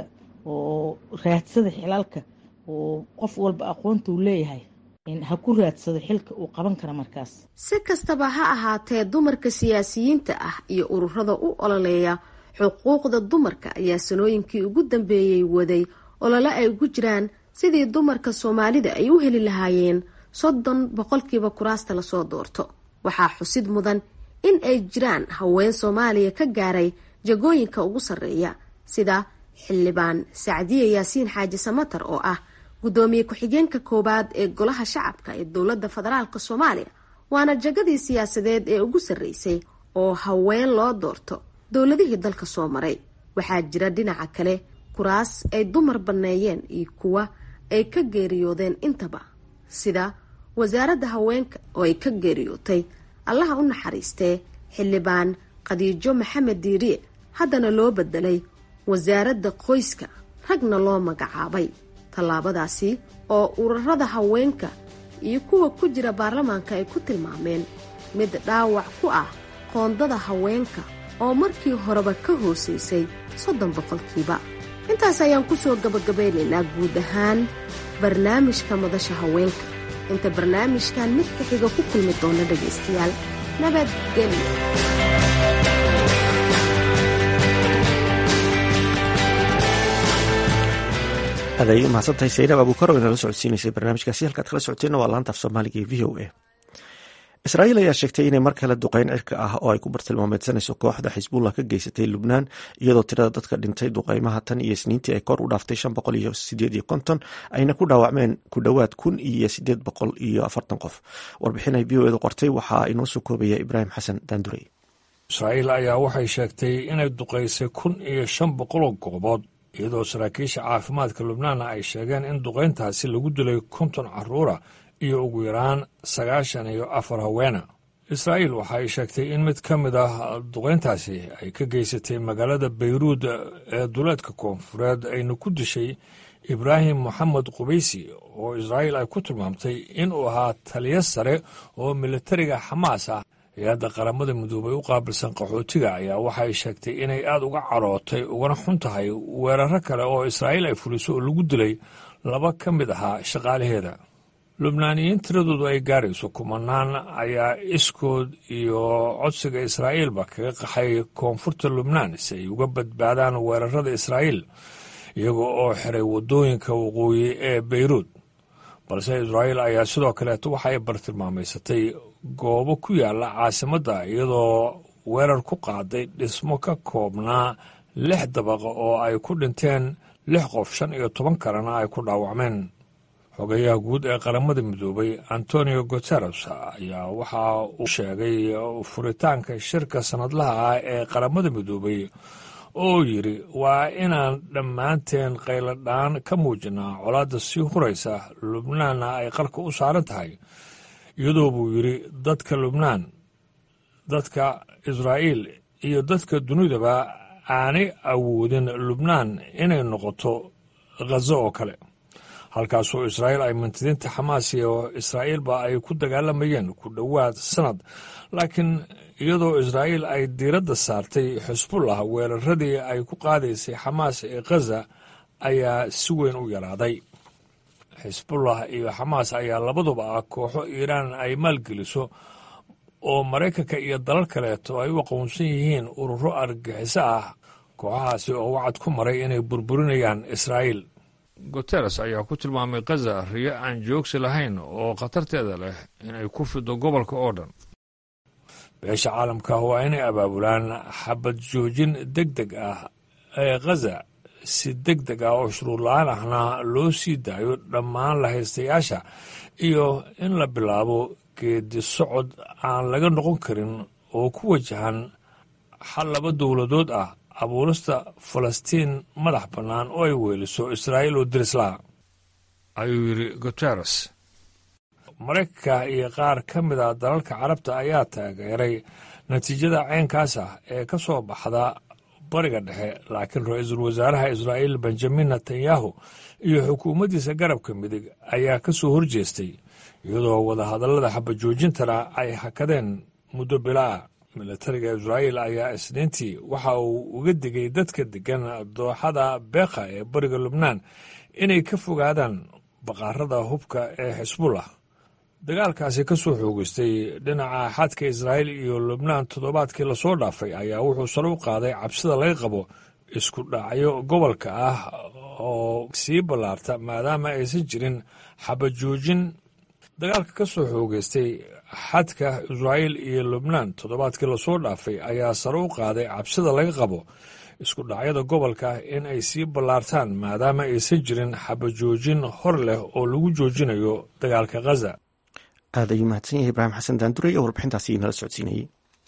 oo raadsada xilalka oo qof walba aqoontuu leeyahay ha ku raadsado xilka uu qaban kara markaas si kastaba ha ahaatee dumarka siyaasiyiinta ah iyo ururada u ololeeya xuquuqda dumarka ayaa sanooyinkii ugu dambeeyey waday olole ay ugu jiraan sidii dumarka soomaalida ay u heli lahaayeen soddon boqolkiiba kuraasta lasoo doorto waxaa xusid mudan in ay jiraan haween soomaaliya ka gaaray jagooyinka ugu sarreeya sida xildhibaan sacdiye yaasiin xaaji samatar oo ah guddoomiye ku-xigeenka koowaad ee golaha shacabka ee dowladda federaalk soomaaliya waana jagadii siyaasadeed ee ugu sarreysay oo haween loo doorto dowladihii dalka soo maray waxaa jira dhinaca kale kuraas ay dumar banneeyeen iyo kuwa ay ka geeriyoodeen intaba sida wasaaradda haweenka oo ay ka geeriyootay allaha u naxariistee xildhibaan khadiijo maxamed diiriye haddana loo bedelay wasaaradda qoyska ragna loo magacaabay tallaabadaasi oo ururada haweenka iyo kuwa ku jira baarlamaanka ay ku tilmaameen mid dhaawac ku ah qoondada haweenka oo markii horeba ka hoosaysay soddon boqolkiiba intaas ayaan ku soo gabagabaynaynaa guud ahaan barnaamijka madasha haweenka inta barnaamijkan mid ka xiga ku kulmi doona dhegaystayaal nabadgelyo aad ayay umahadsantahay saynab abuukar oo inala socodsiinaysay barnaamijkaasi halkaad kala socoteenna waa laanta af soomaaliga ee v o a israa'iil ayaa sheegtay inay mar kale duqeyn cirka ah oo ay ku bartilmaameedsanayso kooxda xisbullah ka geysatay lubnaan iyadoo tirada dadka dhintay duqeymaha tan iyo isniintii ay kor u dhaaftay shan boqol iyo sideed iyo konton ayna ku dhaawacmeen ku dhowaad kun iyo sideed boqol iyo afartan qof warbixin ay v o edu qortay waxaa inoo soo koobaya ibraahim xasan daandurey israa'iil ayaa waxay sheegtay inay duqaysay kun iyo shan boqoloo goobood iyadoo saraakiisha caafimaadka lubnaanna ay sheegeen in duqayntaasi lagu dilay konton carruura iyo ugu yaraan sagaashan iyo afar haweena israa'iil waxa ay sheegtay in mid ka mid ah duqayntaasi ay ka geysatay magaalada bayruud ee duleedka koonfureed ayna ku dishay ibraahim moxamed qubaysi oo israa'iil ay ku tilmaamtay inuu ahaa taliyo sare oo militariga xamaas ah hay-adda qaramada midoobay u qaabilsan qaxootiga ayaa waxay sheegtay inay aad uga carootay ugana xun tahay weeraro kale oo israa'iil ay fuliso oo lagu dilay laba ka mid ahaa shaqaalaheeda lubnaaniyiin tiradoodu ay gaarayso kumanaan ayaa iskood iyo codsiga israa'iilba kaga qaxay koonfurta lubnaan si ay uga badbaadaan weerarada israa'iil iyaga oo xiray waddooyinka waqooyi ee beyruud balse israa'iil ayaa sidoo kaleeto waxa ay bartilmaamaysatay goobo ku yaalla caasimadda iyadoo weerar ku qaaday dhismo ka koobnaa lix dabaqa oo ay ku dhinteen lix qof shan iyo toban kalena ay ku dhaawacmeen xogayaha guud ee qaramada midoobay antonio guteres ayaa waxa uu sheegay furitaanka shirka sannadlaha ah ee qaramada midoobay oo yidhi waa inaan dhammaanteen qayladhaan ka muujinaa colaadda sii huraysa lubnaanna ay qarka u saaran tahay iyadoo buu yidhi dadka lubnaan dadka israa'iil iyo dadka dunidaba aanay awoodin lubnaan inay noqoto khazo oo kale halkaasoo israa'iil ay mintidiinta xamaas iyo israa'iilba ay ku dagaalamayeen ku dhowaad sannad laakiin iyadoo israa'iil ay diiradda saartay xisbullah weeraradii ay ku qaadaysay xamaas ee khaza ayaa si weyn u yaraaday xisbullah iyo xamaas ayaa labaduba ah kooxo iiraan ay maalgeliso oo maraykanka iyo dalal kaleeto ay u aqoonsan yihiin ururo argagixiso ah kooxahaasi oo wacad ku maray inay burburinayaan israa'iil guteres ayaa ku tilmaamay khaza riyo aan joogsi lahayn oo khatarteeda leh inay ku fido gobolka oo dhan beesha caalamka waa inay abaabulaan xabad joojin deg deg ah ee khaza si deg deg ah oo shuruur la-aan ahna loo sii daayo dhammaan lahaystayaasha iyo in la bilaabo geedi socod aan laga noqon karin oo ku wajahan xal laba dowladood ah abuurista falastiin madax bannaan oo ay weeliso israa'iil oo dirislaha ayuu yidhi guteres maraykanka iyo qaar ka mid a dalalka carabta ayaa taageeray natiijada caynkaas ah ee ka soo baxda bariga dhexe laakiin ra-iisul wasaaraha israa'iil benjamin netanyahu iyo xukuumaddiisa garabka midig ayaa ka soo horjeestay iyadoo wadahadallada xabajoojintana ay hakadeen muddo bilaa militariga israa'iil ayaa isniintii waxa uu uga digay dadka deggan dooxada beekha ee bariga lubnaan inay ka fogaadaan baqaarada hubka ee xisbullah dagaalkaasi ka soo xoogeystay dhinaca xadka israa'iil iyo lubnaan toddobaadkii lasoo dhaafay ayaa wuxuu sare u qaaday cabsida laga qabo isku dhacyo gobolka ah oo sii ballaarta maadaama aysan jirin xabajoojin dagaalka ka soo xoogeystay xadka israa'iil iyo lubnaan toddobaadkii lasoo dhaafay ayaa sare u qaaday cabsida laga qabo isku dhacyada gobolka in ay sii ballaartaan maadaama aysan jirin xabajoojin hor leh oo lagu joojinayo dagaalka khaza aad ayuu mahadsan yahay ibraahim xasan daanduray oo warbixintaasi inala socodsiinayey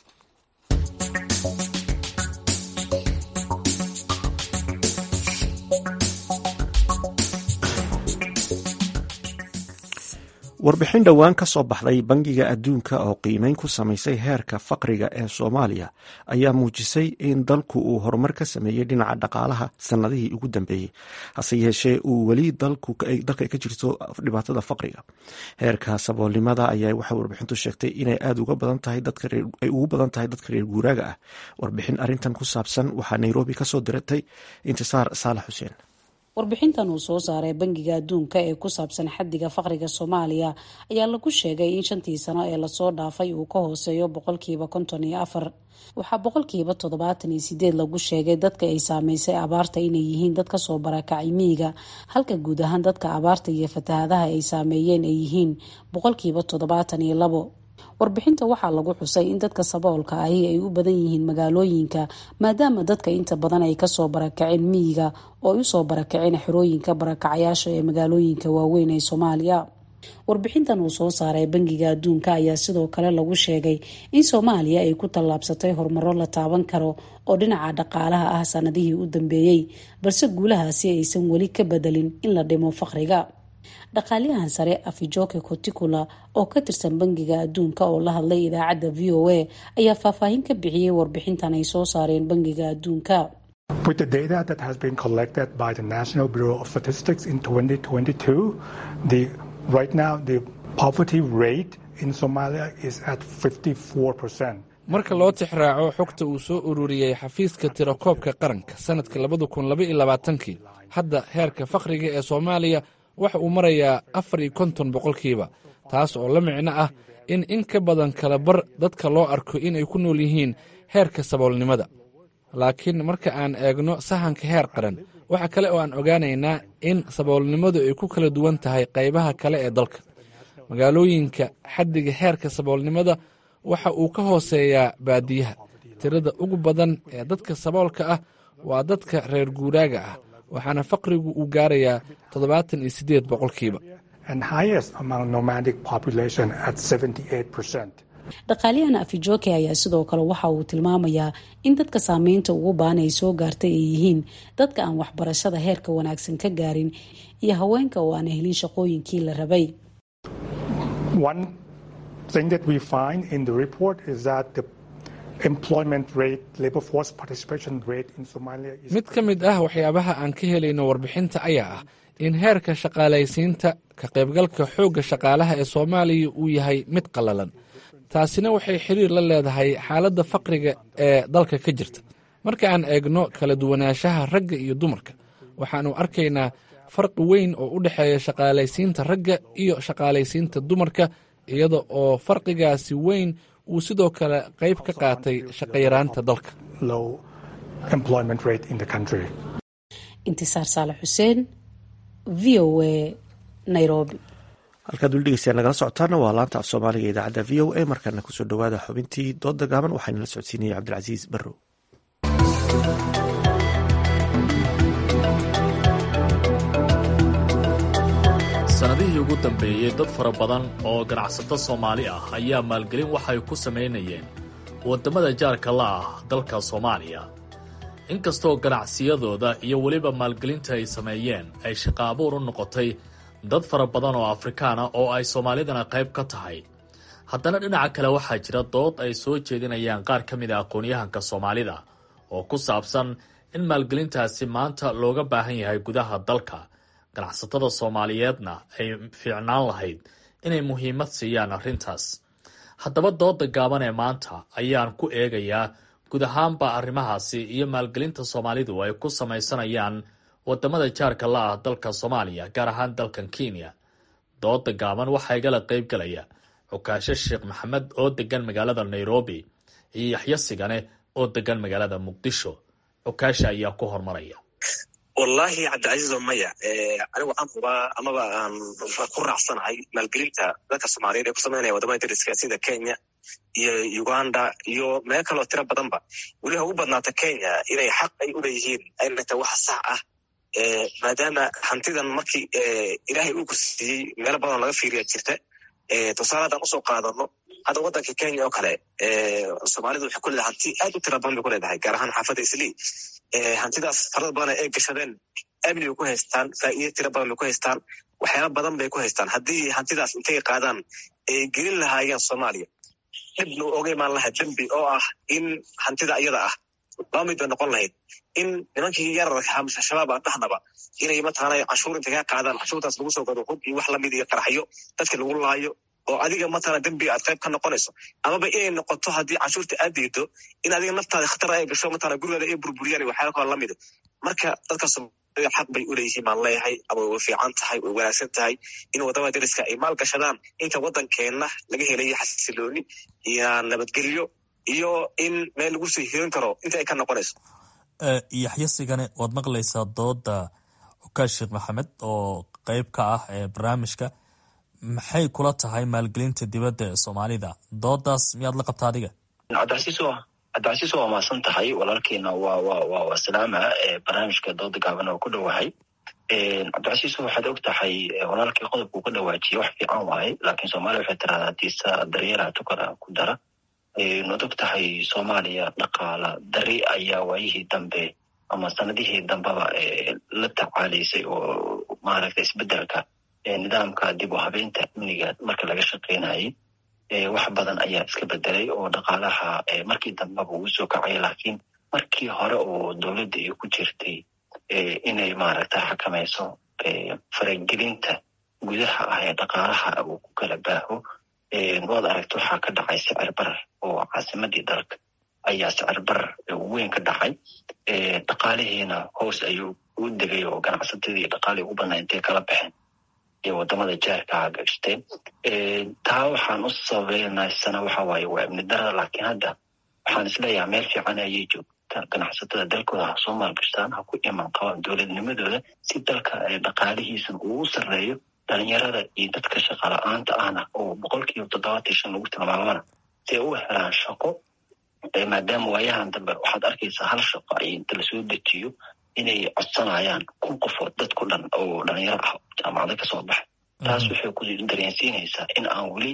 warbixin dhowaan ka soo baxday bangiga adduunka oo qiimeyn ku samaysay heerka faqriga ee soomaaliya ayaa muujisay in dalku uu horumar ka sameeyey dhinaca dhaqaalaha sannadihii ugu dambeeyey hase yeeshee uu weli dalka ka jirto dhibaatada faqriga heerka saboolnimada ayaa waxay warbixintu sheegtay inay aad uga badan tahay ay ugu badan tahay dadka reer guuraaga ah warbixin arrintan ku saabsan waxaa nairobi kasoo diratay intisaar saalax xuseen warbixintan uu soo saaray bangiga adduunka ee ku saabsan xaddiga faqriga soomaaliya ayaa lagu sheegay in shantii sano ee lasoo dhaafay uu ka hooseeyo boqolkiiba konton iyo afar waxaa boqolkiiba toddobaatan iyo sideed lagu sheegay dadka ay saameysay abaarta inay yihiin dad kasoo barakacay miyiga halka guud ahaan dadka abaarta iyo fatahadaha ay saameeyeen ay yihiin boqolkiiba toddobaatan iyo labo warbixinta waxaa lagu xusay in dadka saboolka ahi ay u badan yihiin magaalooyinka maadaama dadka inta badan ay kasoo barakaceen miyiga oo ay usoo barakaceen xerooyinka barakacayaasha ee magaalooyinka waaweyn ee soomaaliya warbixintan uu soo saaray bangiga adduunka ayaa sidoo kale lagu sheegay in soomaaliya ay ku tallaabsatay horumaro la taaban karo oo dhinaca dhaqaalaha ah sanadihii u dambeeyey balse guulahaasi aysan weli ka bedelin in la dhimo faqriga dhaqaaliyahan sare afijoke coticula oo ka tirsan bangiga adduunka oo la hadlay idaacadda v o a ayaa faahfaahin ka bixiyey warbixintan ay soo saareen bangiga adduunka With the data that has been collected by the National Bureau of Statistics in 2022, the right now the poverty rate in Somalia is at 54%. marka loo tixraaco xogta uu soo ururiyey xafiiska tirakoobka qaranka sanadka labada kun laba iyo labaatankii hadda heerka fakhriga ee soomaaliya waxa uu marayaa afar iyo konton boqolkiiba taas oo la micno ah in in ka badan kala bar dadka loo arko inay ku nool yihiin heerka saboolnimada laakiin marka aan eegno sahanka heer qaran waxa kale oo aan ogaanaynaa in saboolnimadu ay ku kala duwan tahay qaybaha kale ee dalka magaalooyinka xaddiga heerka saboolnimada waxa uu ka hooseeyaa baadiyaha tirada ugu badan ee dadka saboolka ah waa dadka reer guuraaga ah waxaana faqrigu uu gaarayaa toddobaatan iyo siddeed boqolkiiba dhaqaaliyahan afijoke ayaa sidoo kale waxa uu tilmaamayaa in dadka saameynta ugu baan ay soo gaartay ay yihiin dadka aan waxbarashada heerka wanaagsan ka gaarin iyo haweenka oo aan helin shaqooyinkii la rabay mid ka mid ah waxyaabaha aan ka helayno warbixinta ayaa ah in heerka shaqaalaysiinta ka qaybgalka xoogga shaqaalaha ee soomaaliya uu yahay mid qallalan taasina waxay xiriir la leedahay xaaladda faqriga ee dalka ka jirta marka aan eegno kala duwanaanshaha ragga iyo dumarka waxaannu arkaynaa farqi weyn oo u dhexeeya shaqaalaysiinta ragga iyo shaqaalaysiinta dumarka iyada oo farqigaasi weyn uu sidoo kale qayb ka qaatay shaqayaraanta dalka intisaar saale xuseen v o a nairobi halkaad weli dhegeystayaa nagala socotaana waa laanta af soomaaliga idaacadda v o a markaana kusoo dhowaada xubintii dooda gaaban waxaana la socodsiinaya cabdilcasiis barrow sannadihii ugu dambeeyey dad fara badan oo ganacsato soomaali ah ayaa maalgelin waxay ku samaynayeen waddamada jaarka la ah dalka soomaaliya inkastoo ganacsiyadooda iyo weliba maalgelinta ay sameeyeen ay shaqo abuur u noqotay dad fara badan oo afrikaana oo ay soomaalidana qayb ka tahay haddana dhinaca kale waxaa jira dood ay soo jeedinayaan qaar ka mid a aqoon-yahanka soomaalida oo ku saabsan in maalgelintaasi maanta looga baahan yahay gudaha dalka ganacsatada soomaaliyeedna ay fiicnaan lahayd inay muhiimad siiyaan arrintaas haddaba dooda gaaban ee maanta ayaan ku eegayaa guud ahaanba arrimahaasi iyo maalgelinta soomaalidu ay ku samaysanayaan wadamada jaarka la ah dalka soomaaliya gaar ahaan dalkan kenya dooda gaaban waxaa igala qayb galaya cukaasho sheekh maxamed oo degan magaalada nairobi iyo yaxyo sigane oo degan magaalada muqdisho cukaasha ayaa ku hormaraya wallaahi cabdicasiizo maya anigu waxaan hubaa amaba aan ku raacsanahay maalgelinta dadka soomaaliyeed ee ku samaynaya wadamada dariska sida kenya iyo uganda iyo meel kaloo tiro badanba weli ha ugu badnaata kenya inay xaq ay u leeyihiin ayna tahay wax sax ah maadaama hantidan markii ilaahay uu kursiiyey meelo badan laga fiiriya jirta tusaale haddaan usoo qaadano hadda waddanka kenya oo kale soomaalidu waxay ku leedahay hanti aad u tira badan bay ku leedahay gaar ahaan xaafadda islii hantidaas farada badan ay gashadeen amni bay ku haystaan faa'iido tira badan bay ku haystaan waxyaala badan bay ku haystaan haddii hantidaas intay qaadaan ay gelin lahaayeen soomaaliya dhibna oga imaan lahayd dembi oo ah in hantida iyada ah laba mid bay noqon lahayd in nimankii yararka hamse shabaab aan dhahnaba inay mataqaanay canshuur intay kaa qaadaan canshuurtaas lagu soo gado hub iyo wax lamid iyo qarxyo dadka lagu laayo oo adiga mataqana dembiga aad qayb ka noqonayso amaba inay noqoto haddii canshuurta aad diido in adiga naftaada khatar ay gasho mataqana gurigaada ay burburiyaan waxyaala kaloo lamida marka dadka soomaalida xaq bay u leeyihiin baan leeyahay ama way fiican tahay way wanaagsan tahay in wadamada dariska ay maal gashadaan inta waddankeenna laga helayo xasilooni iyo nabadgelyo iyo in meel lagu sii hirin karo inta ay ka noqonayso yaxyo sigane waad maqlaysaa dooda cukaash sheekh maxamed oo qeyb ka ah ee barnaamijka maxay kula tahay maalgelinta dibadda ee soomaalida doodaas miyaad la qabta adiga cabdicasiis waa cabdicasiis waa maasan tahay walaalkiina waa wa wa waa salaama barnaamijka dooda gaaban oo ku dhowahay cabdicasiis waxaad og tahay walaalkii qodobkuu ka dhawaajiye wax fiican waaye laakiin soomaaliya waxay tiraahdaa hadiisa daryeelaha tukada ku dara waad og tahay soomaaliya dhaqaala dari ayaa waayihii dambe ama sanadihii dambeba la tacaalaysay oo maaragta isbedelka nidaamka dib u habeynta amniga marka laga shaqeynayay wax badan ayaa iska bedelay oo dhaqaalaha markii dambeba uu soo kacay laakiin markii hore oo dowladda ay ku jirtay inay maaragta xakamayso faragelinta gudaha ah ee dhaqaalaha uu ku kala baaho waad aragta waxaa ka dhacay sicir barar oo caasimadii dalka ayaa sicir barar weyn ka dhacay dhaqaalihiina hoos ayuu u degay oo ganacsatadii dhaqaalii ugu badnaa intay kala baxeen ee wadamada jaarka gashteen taa waxaan u sabaynaysana waxa waaye waa ibni darada laakiin hadda waxaan isleeyahay meel fiican ayay joogta ganacsatada dalkooda ha soo maalgashtaan ha ku iman qabaan dowladnimadooda si dalka dhaqaalihiisan uu u sarreeyo dhalinyarada iyo dadka shaqala-aanta ahna oo boqolkiiba toddobaatan shan lagu tilmaamana si ay u helaan shaqo maadaama waayahan dambe waxaad arkaysaa hal shaqo ay inta lasoo dejiyo inay codsanayaan kun qofood dadku dhan oo dhalinyaro ah jaamacada kasoo baxay taas waxay ku dareensiinaysaa in aan weli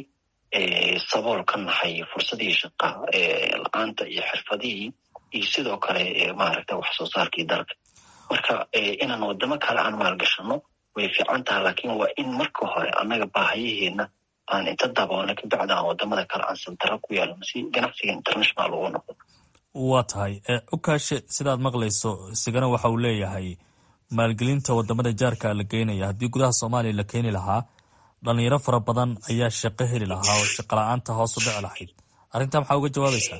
sabool ka nahay fursadihii shaqa la-aanta iyo xirfadihii iyo sidoo kale maaragta wax soo saarkii dalka marka inaan wadamo kale aan maalgashano way fiican taha laakiin waa in marka hore annaga baahayaheena aan inta daboolna kabacdi aan wadamada kale aan santaro ku yeelano si ganacsiga international ugu noqdo waa tahay ukaashe sidaad maqlayso isigana waxa uu leeyahay maalgelinta wadamada jaarka la geynaya haddii gudaha soomaaliya la keeni lahaa dhalinyaro fara badan ayaa shaqo heli lahaa oo shaqala-aanta hoos u dhici lahayd arrintaa maxaa uga jawaabaysaa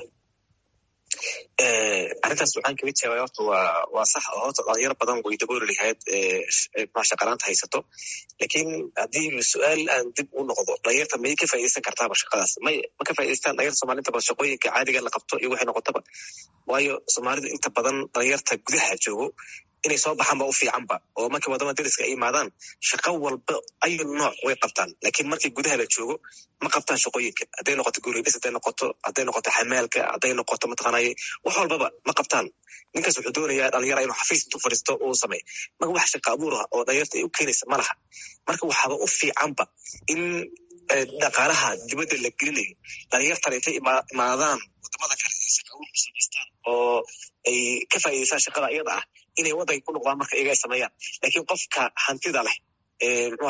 arrintaas waxaan kaga jawaabay horta waa waa sax oo horta dhalinyaro badan way dabooli lahayd shaqalaanta haysato laakiin haddii su-aal aan dib u noqdo dhalinyarta may ka faaideysan kartaaba shaqadaas may ma ka faa'idaystaan dhalinyarta soomaalida ba shaqooyinka caadiga la qabto iyo waxay noqotaba waayo soomaalidu inta badan dhalinyarta gudaha joogo inay soo baxaan ba u fiicanba oo markii wadamada dariska ay imaadaan shaqo walba ayu nooc way qabtaan laakiin markii gudaha la joogo ma qabtaan shaqooyinka hadday noqoto guuridhis hadday noqoto hadday noqoto xamaalka hadday noqoto mataqaanay wax walbaba ma qabtaan ninkaas wuxuu doonayaa dhalinyara inuu xafiis intuu fadhiisto uu sameey marka wax shaqa abuur ah oo dhalinyarta ay u keenaysa ma laha marka waxaaba u fiicanba in dhaqaalaha dibadda la gelinayo dhalinyartan intay imaadaan wadamada kale ay shaqa abuur ku samaystaan oo ay ka faa'iidaystaan shaqada iyada ah inay waddanka ku noqdaan marka iyaga ay sameeyaan laakiin qofka hantida leh muxuu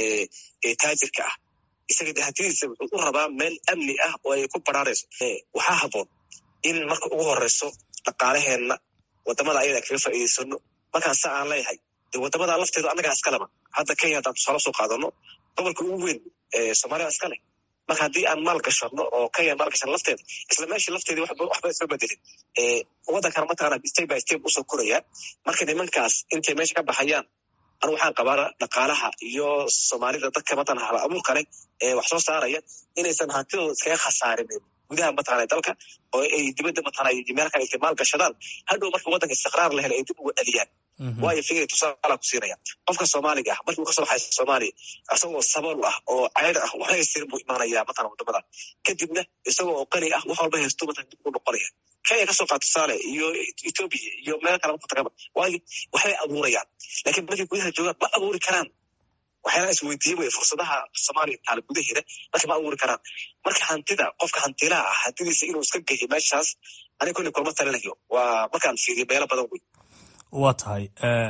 ahaa taajirka ah isaga de hantidiisa wuxuu u rabaa meel amni ah oo ay ku baraarayso waxaa habboon in marka ugu horeyso dhaqaalaheenna wadamada ayada kaga faa'iidaysano markaan sa aan leeyahay de wadamada lafteedu annagaa iskaleba hadda kenya haddaan tusaale soo qaadano gobolka ugu weyn soomaaliya iska leh marka haddii aan maal gashano oo kenya maal gashano lafteeda isla meeshii lafteedii waxba soo bedelin waddankana mataqaana step by step usoo koraya marka nimankaas intay meesha ka baxayaan anu waxaan qabaa dhaqaalaha iyo soomaalida dadka mataqana hala abuurka leh ee wax soo saaraya inaysan hantidooda iskaga khasaarinin gudaha mataqana dalka oo ay dibadda mataqana meel kale intay maal gashadaan hadhow marka waddanka istiqraar la helo ay dib uga dhaliyaan waayo fikri tusaala ku siinaya qofka soomaaliga ah markii uu kasoo baxay soomaaliya isagoo sabool ah oo ceyr ah waxba haystirin buu imaanaya matala wadamada kadibna isagoo oo qani ah wax walba haysto matala dib u noqonaya kenya kasoo qaad tusaale iyo ethoobia iyo meel kale mataqaba waayo waxbay abuurayaan laakiin markay gudaha joogaan ma abuuri karaan waxyaalaha isweydiiye wey fursadaha soomaaliya taala gudaheeda marka ma abuuri karaan marka hantida qofka hantilaha ah hantidiisa inuu iska geeyo meeshaas aniga kulli kulma talinayo waa markaan fiiriyo meelo badan wey waa tahay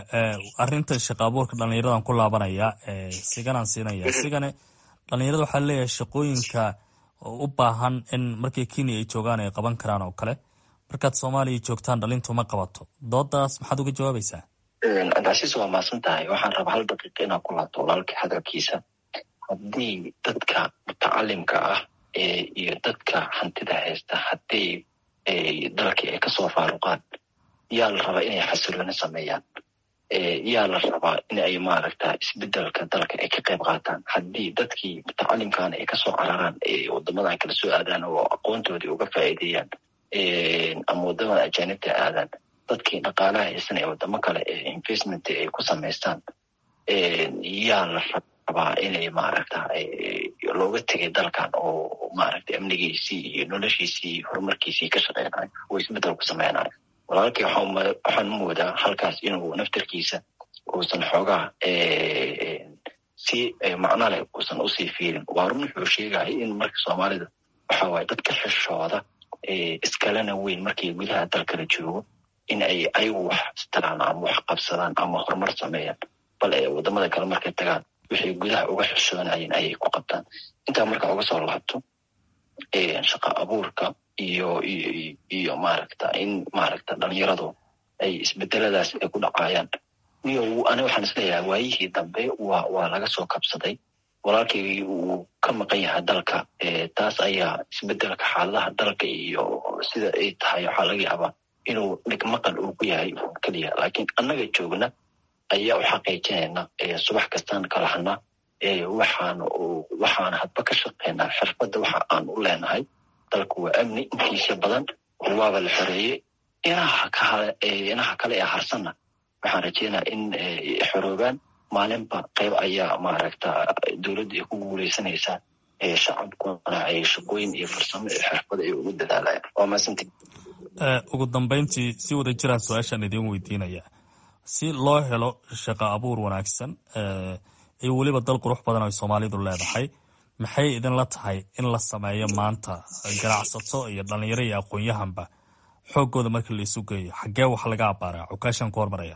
arinta shaqa abuurka dhalinyaradan ku laabanaya siganaan siinaya sigane dhalinyarada waxaa leeyahay shaqooyinka u baahan in markii kenya ay joogaan ay qaban karaan oo kale markaad soomaaliya joogtaan dhalintu ma qabato doodaas maxaad uga jawaabaysaa cabdicasiis waa maasan tahay waxaan rabaa hal daqiiqa inaan ku laabto walaalkii hadalkiisa haddii dadka mutacalimka ah iyo dadka hantida haysta haddii dalkii ay kasoo faaruqaan yaa la rabaa inay xasilooni sameeyaan yaa la rabaa in ay maaragta isbedelka dalka ay ka qayb qaataan haddii dadkii mutacalimkaana ay kasoo cararaan wadamadan kala soo aadaan oo aqoontoodii uga faa'iideeyaan ama wadamada ajaanibta aadaan dadkii dhaqaalaha haysan ee wadamo kale ee investment ay ku samaystaan yaa la rabaa rabaa inay maaragta looga tegay dalkan oo maaragta amnigiisii iyo noloshiisii iyo horumarkiisii ka shaqeynayo oo isbeddel ku sameynayo walaalkii waxaan moodaa halkaas inuu naftarkiisa uusan xoogaa si macno leh uusan usii fiirin waa run wuxuu sheegaya in marka soomaalida waxa waaye dadka xishooda iskalena weyn markay gudaha dalkala joogo in ay ayagu wax istaraan ama wax qabsadaan ama horumar sameeyaan bal ee wadamada kale markay tagaan waxay gudaha uga xishoonayeen ayay ku qabtaan intaa marka uga soo laabto shaqa abuurka iyo iyo iyo maaragta in maaragta dhalinyaradu ay isbedeladaas ay ku dhacayaan iyo ani waxaan isleeyahay waayihii dambe waa waa laga soo kabsaday walaalkii uu ka maqan yahay dalka taas ayaa isbedelka xaaladaha dalka iyo sida ay tahay waxaa laga yaabaa inuu dhigmaqan uu ku yahay keliya laakiin annaga joogna ayaa u xaqiijinayna subax kastaan kalahana waxaan waxaan hadba ka shaqeynaa xirfadda waxa aan u leenahay dalku waa amni intiisa badan waaba la xoreeyey inaha kale inaha kale ee harsanna waxaan rajeynaa in xoroobaan maalinba qayb ayaa maaragta dowladda ay ku guuleysanaysaa shacabkuna ay shaqooyin iyo farsamo iyo xirfada ay ugu dadaalayaan waa maasanti ugu dambeyntii si wada jiraan su-aashaan idiin weydiinaya si loo helo shaqo abuur wanaagsan iyo weliba dal qurux badan ay soomaalidu leedahay maxay idinla tahay in la sameeyo maanta ganacsato iyo dhalinyaro iyo aqoon-yahanba xooggooda markii la isu geeyo xaggee wax laga abaaraa cukaashaan ku hormaraya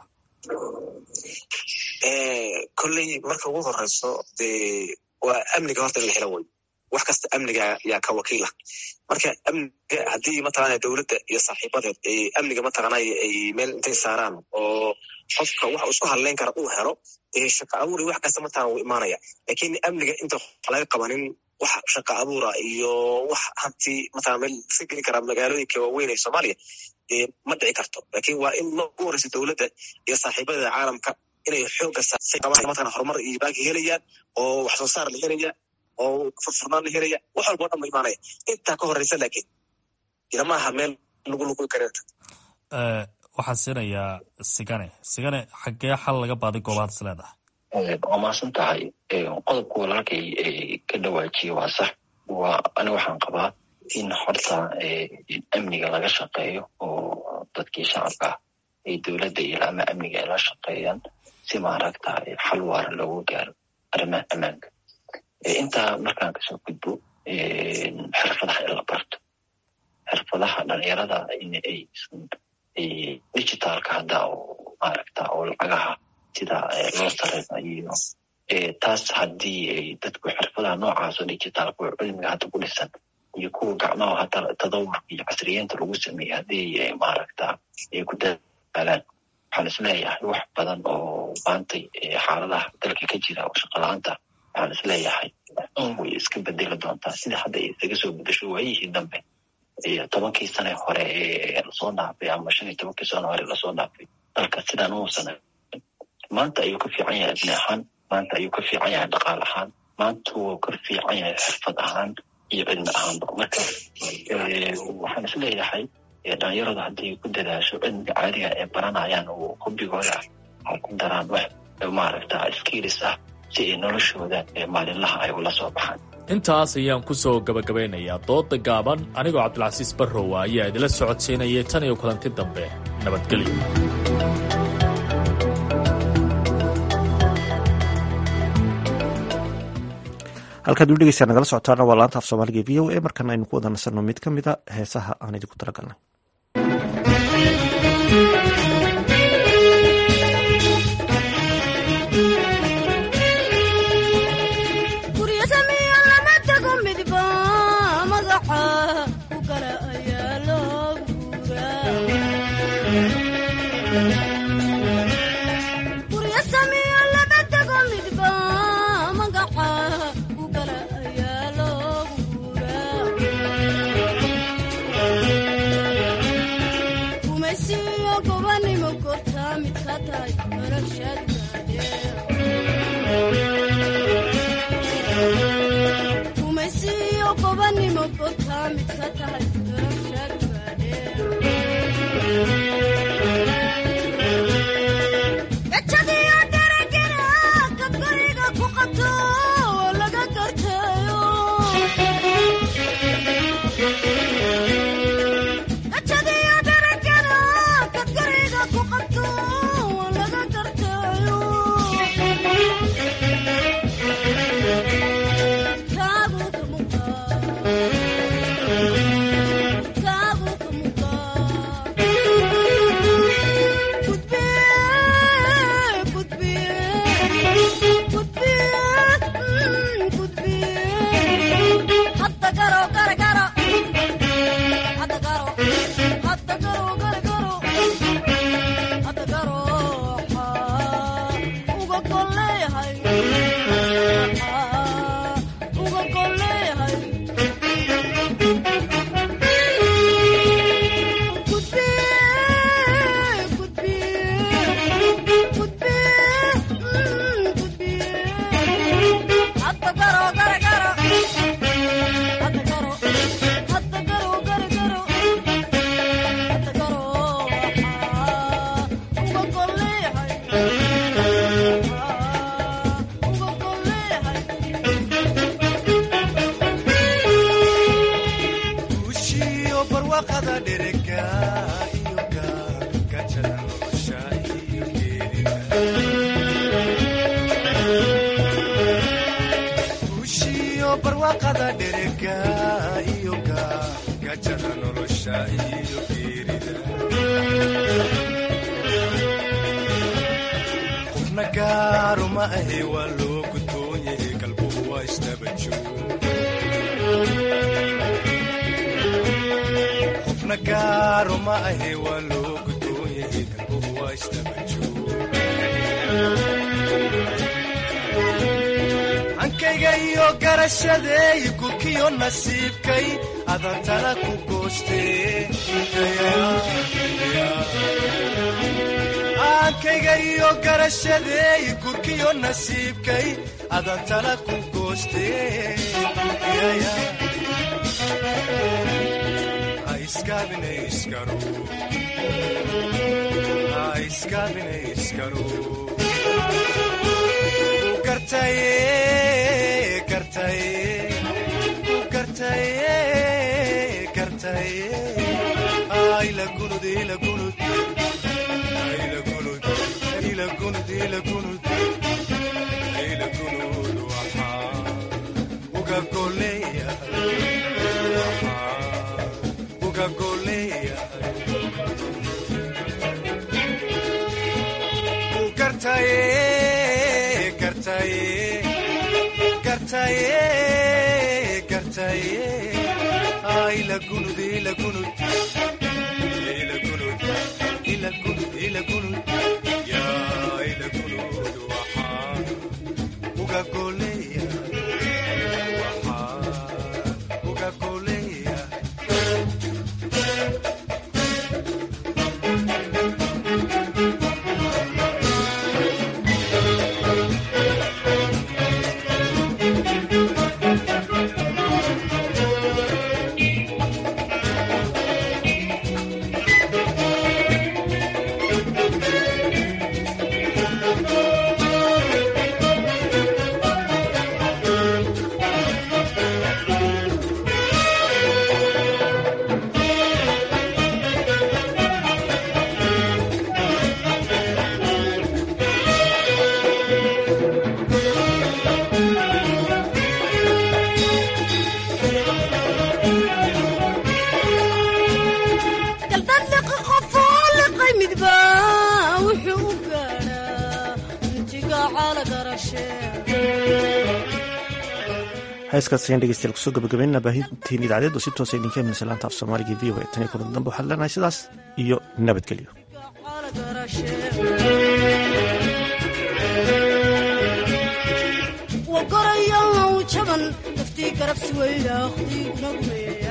kolley marka ugu horeyso dee waa amniga horta in la helo wey wax kasta amniga yaa ka wakiila marka amniga haddii mataqana dowladda iyo saaxiibadeed ay amniga mataqana ay meel intay saaraan oo qofka waxa isku hadleyn kara uu helo dee shaqa abuur iyo wax kasta mataqana wuu imaanaya lakin amniga inta laga qabanin wax shaqa abuura iyo wax hanti mataqana meel iska geli kara magaalooyinka waaweyn ee soomaaliya dee ma dhici karto lakin waa in ugu horeysa dowladda iyo saaxiibadeeda caalamka inay xooga mataqana horumar iyo baanki helayaan oo wax soo saar la helaya oo furfurnaan la helaya wax walba o dhan ba imaanaya intaa ka horeysa laakiin ilamaha meel lagu lugu kareerta waxaan siinayaa sigane sigane xaggee xal laga baaday goobahadas leedahay waa maasan tahay qodobka walaalkay ka dhawaajiye waa sax waa ani waxaan qabaa in horta amniga laga shaqeeyo oo dadkii shacabka ay dowladda iyo laama amniga ay la shaqeeyaan si maaragta xal waara loogu gaaro arrimaha ammaanka intaa markaan kasoo gudbo xirfadaha in la barto xirfadaha dhalinyarada in ay digitaalka hadda oo maaragta oo lacagaha sida loo sareyna iyo taas haddii ay dadku xirfadaha noocaas oo digitaalka oo cilmiga hadda ku dhisan iyo kuwa gacmaha hadda tadawurka iyo casriyeenta lagu sameeyey haddii maaragta ay ku dadaalaan waxaan isleeyahay wax badan oo maantay xaaladaha dalka ka jira oo shaqala-aanta waxaan isleeyahay un way iska bedeli doontaa sida hadda ay isaga soo bedesho waayihii dambe tobankii sane hore ee lasoo dhaafay ama shan iyo tobankii sane hore lasoo dhaafay dalka sidaan uusan maanta ayuu ka fiican yahay ibni ahaan maanta ayuu ka fiican yahay dhaqaal ahaan maanta wuu ka fiican yahay xirfad ahaan iyo cilmi ahaanba marka waxaan isleeyahay dhalinyaradu haddii ku dadaasho cilmiga caadiga ee baranayaan oo hobigooda ay ku daraan wax maaragta skiilis ah si ay noloshooda maalinlaha ay ula soo baxaan intaas ayaan ku soo gabagabeynayaa dooda gaaban anigoo cabdilcasiis barrowa ayaa idila socodsiinayay tan iyo kulanti dambe nabadgelyo halkaad u dhegeysaa nagala socotaana waa laanta af soomaaliga v o a markan aynu ku wada nasanno mid ka mid a heesaha aan idinku talagalnay gajadiyo daragana kabkariga ku qabto dherega iyo gajada nolosha iyo geerida guushiyo barwaaqada dherega iyo gajada nolosha iyo geerida qofna gaaru ma ahe waa loo gudboon yahay galbuhu waa isdaba joog qofna gaaru ma ahe waa loo gudboon yahay galbuhu waa isdaba joog hankayga iyo garashadeey gurkiyo nasiibkay adantana ku goostee aankayga iyo garashadeey gurkiyo nasiibkay adantana ku goostee ha iskaabinayskaro ha iskaabinayskaro u gartaye gartaye u gartaye gartaye ayla gunud ila gunud ila gunud ila gunud ila gunud ila gunud waxaa uga goleeya waxaa uga goleeya u gartaye gartaye gartaye gartaye ayla gunud ila gunud ila gunud ila gunud ila gunud ya ila gunud waxaa uga goleeya waxaa uga goleeya galdadliqi qofoo liqay midba wuxuu u gaadhaa intiga cala garashe heeskaas ayaan dhegeystayaal kusoo gabagabeynana baahintiin idaacadeed oo si toosa idinka imanaysa laanta af soomaaliga v o a tan iyo kulan dambe waxaan leenahay sidaas iyo nabadgelyo wagarayaw jaban daftii garabsi weydaaqdiguna gume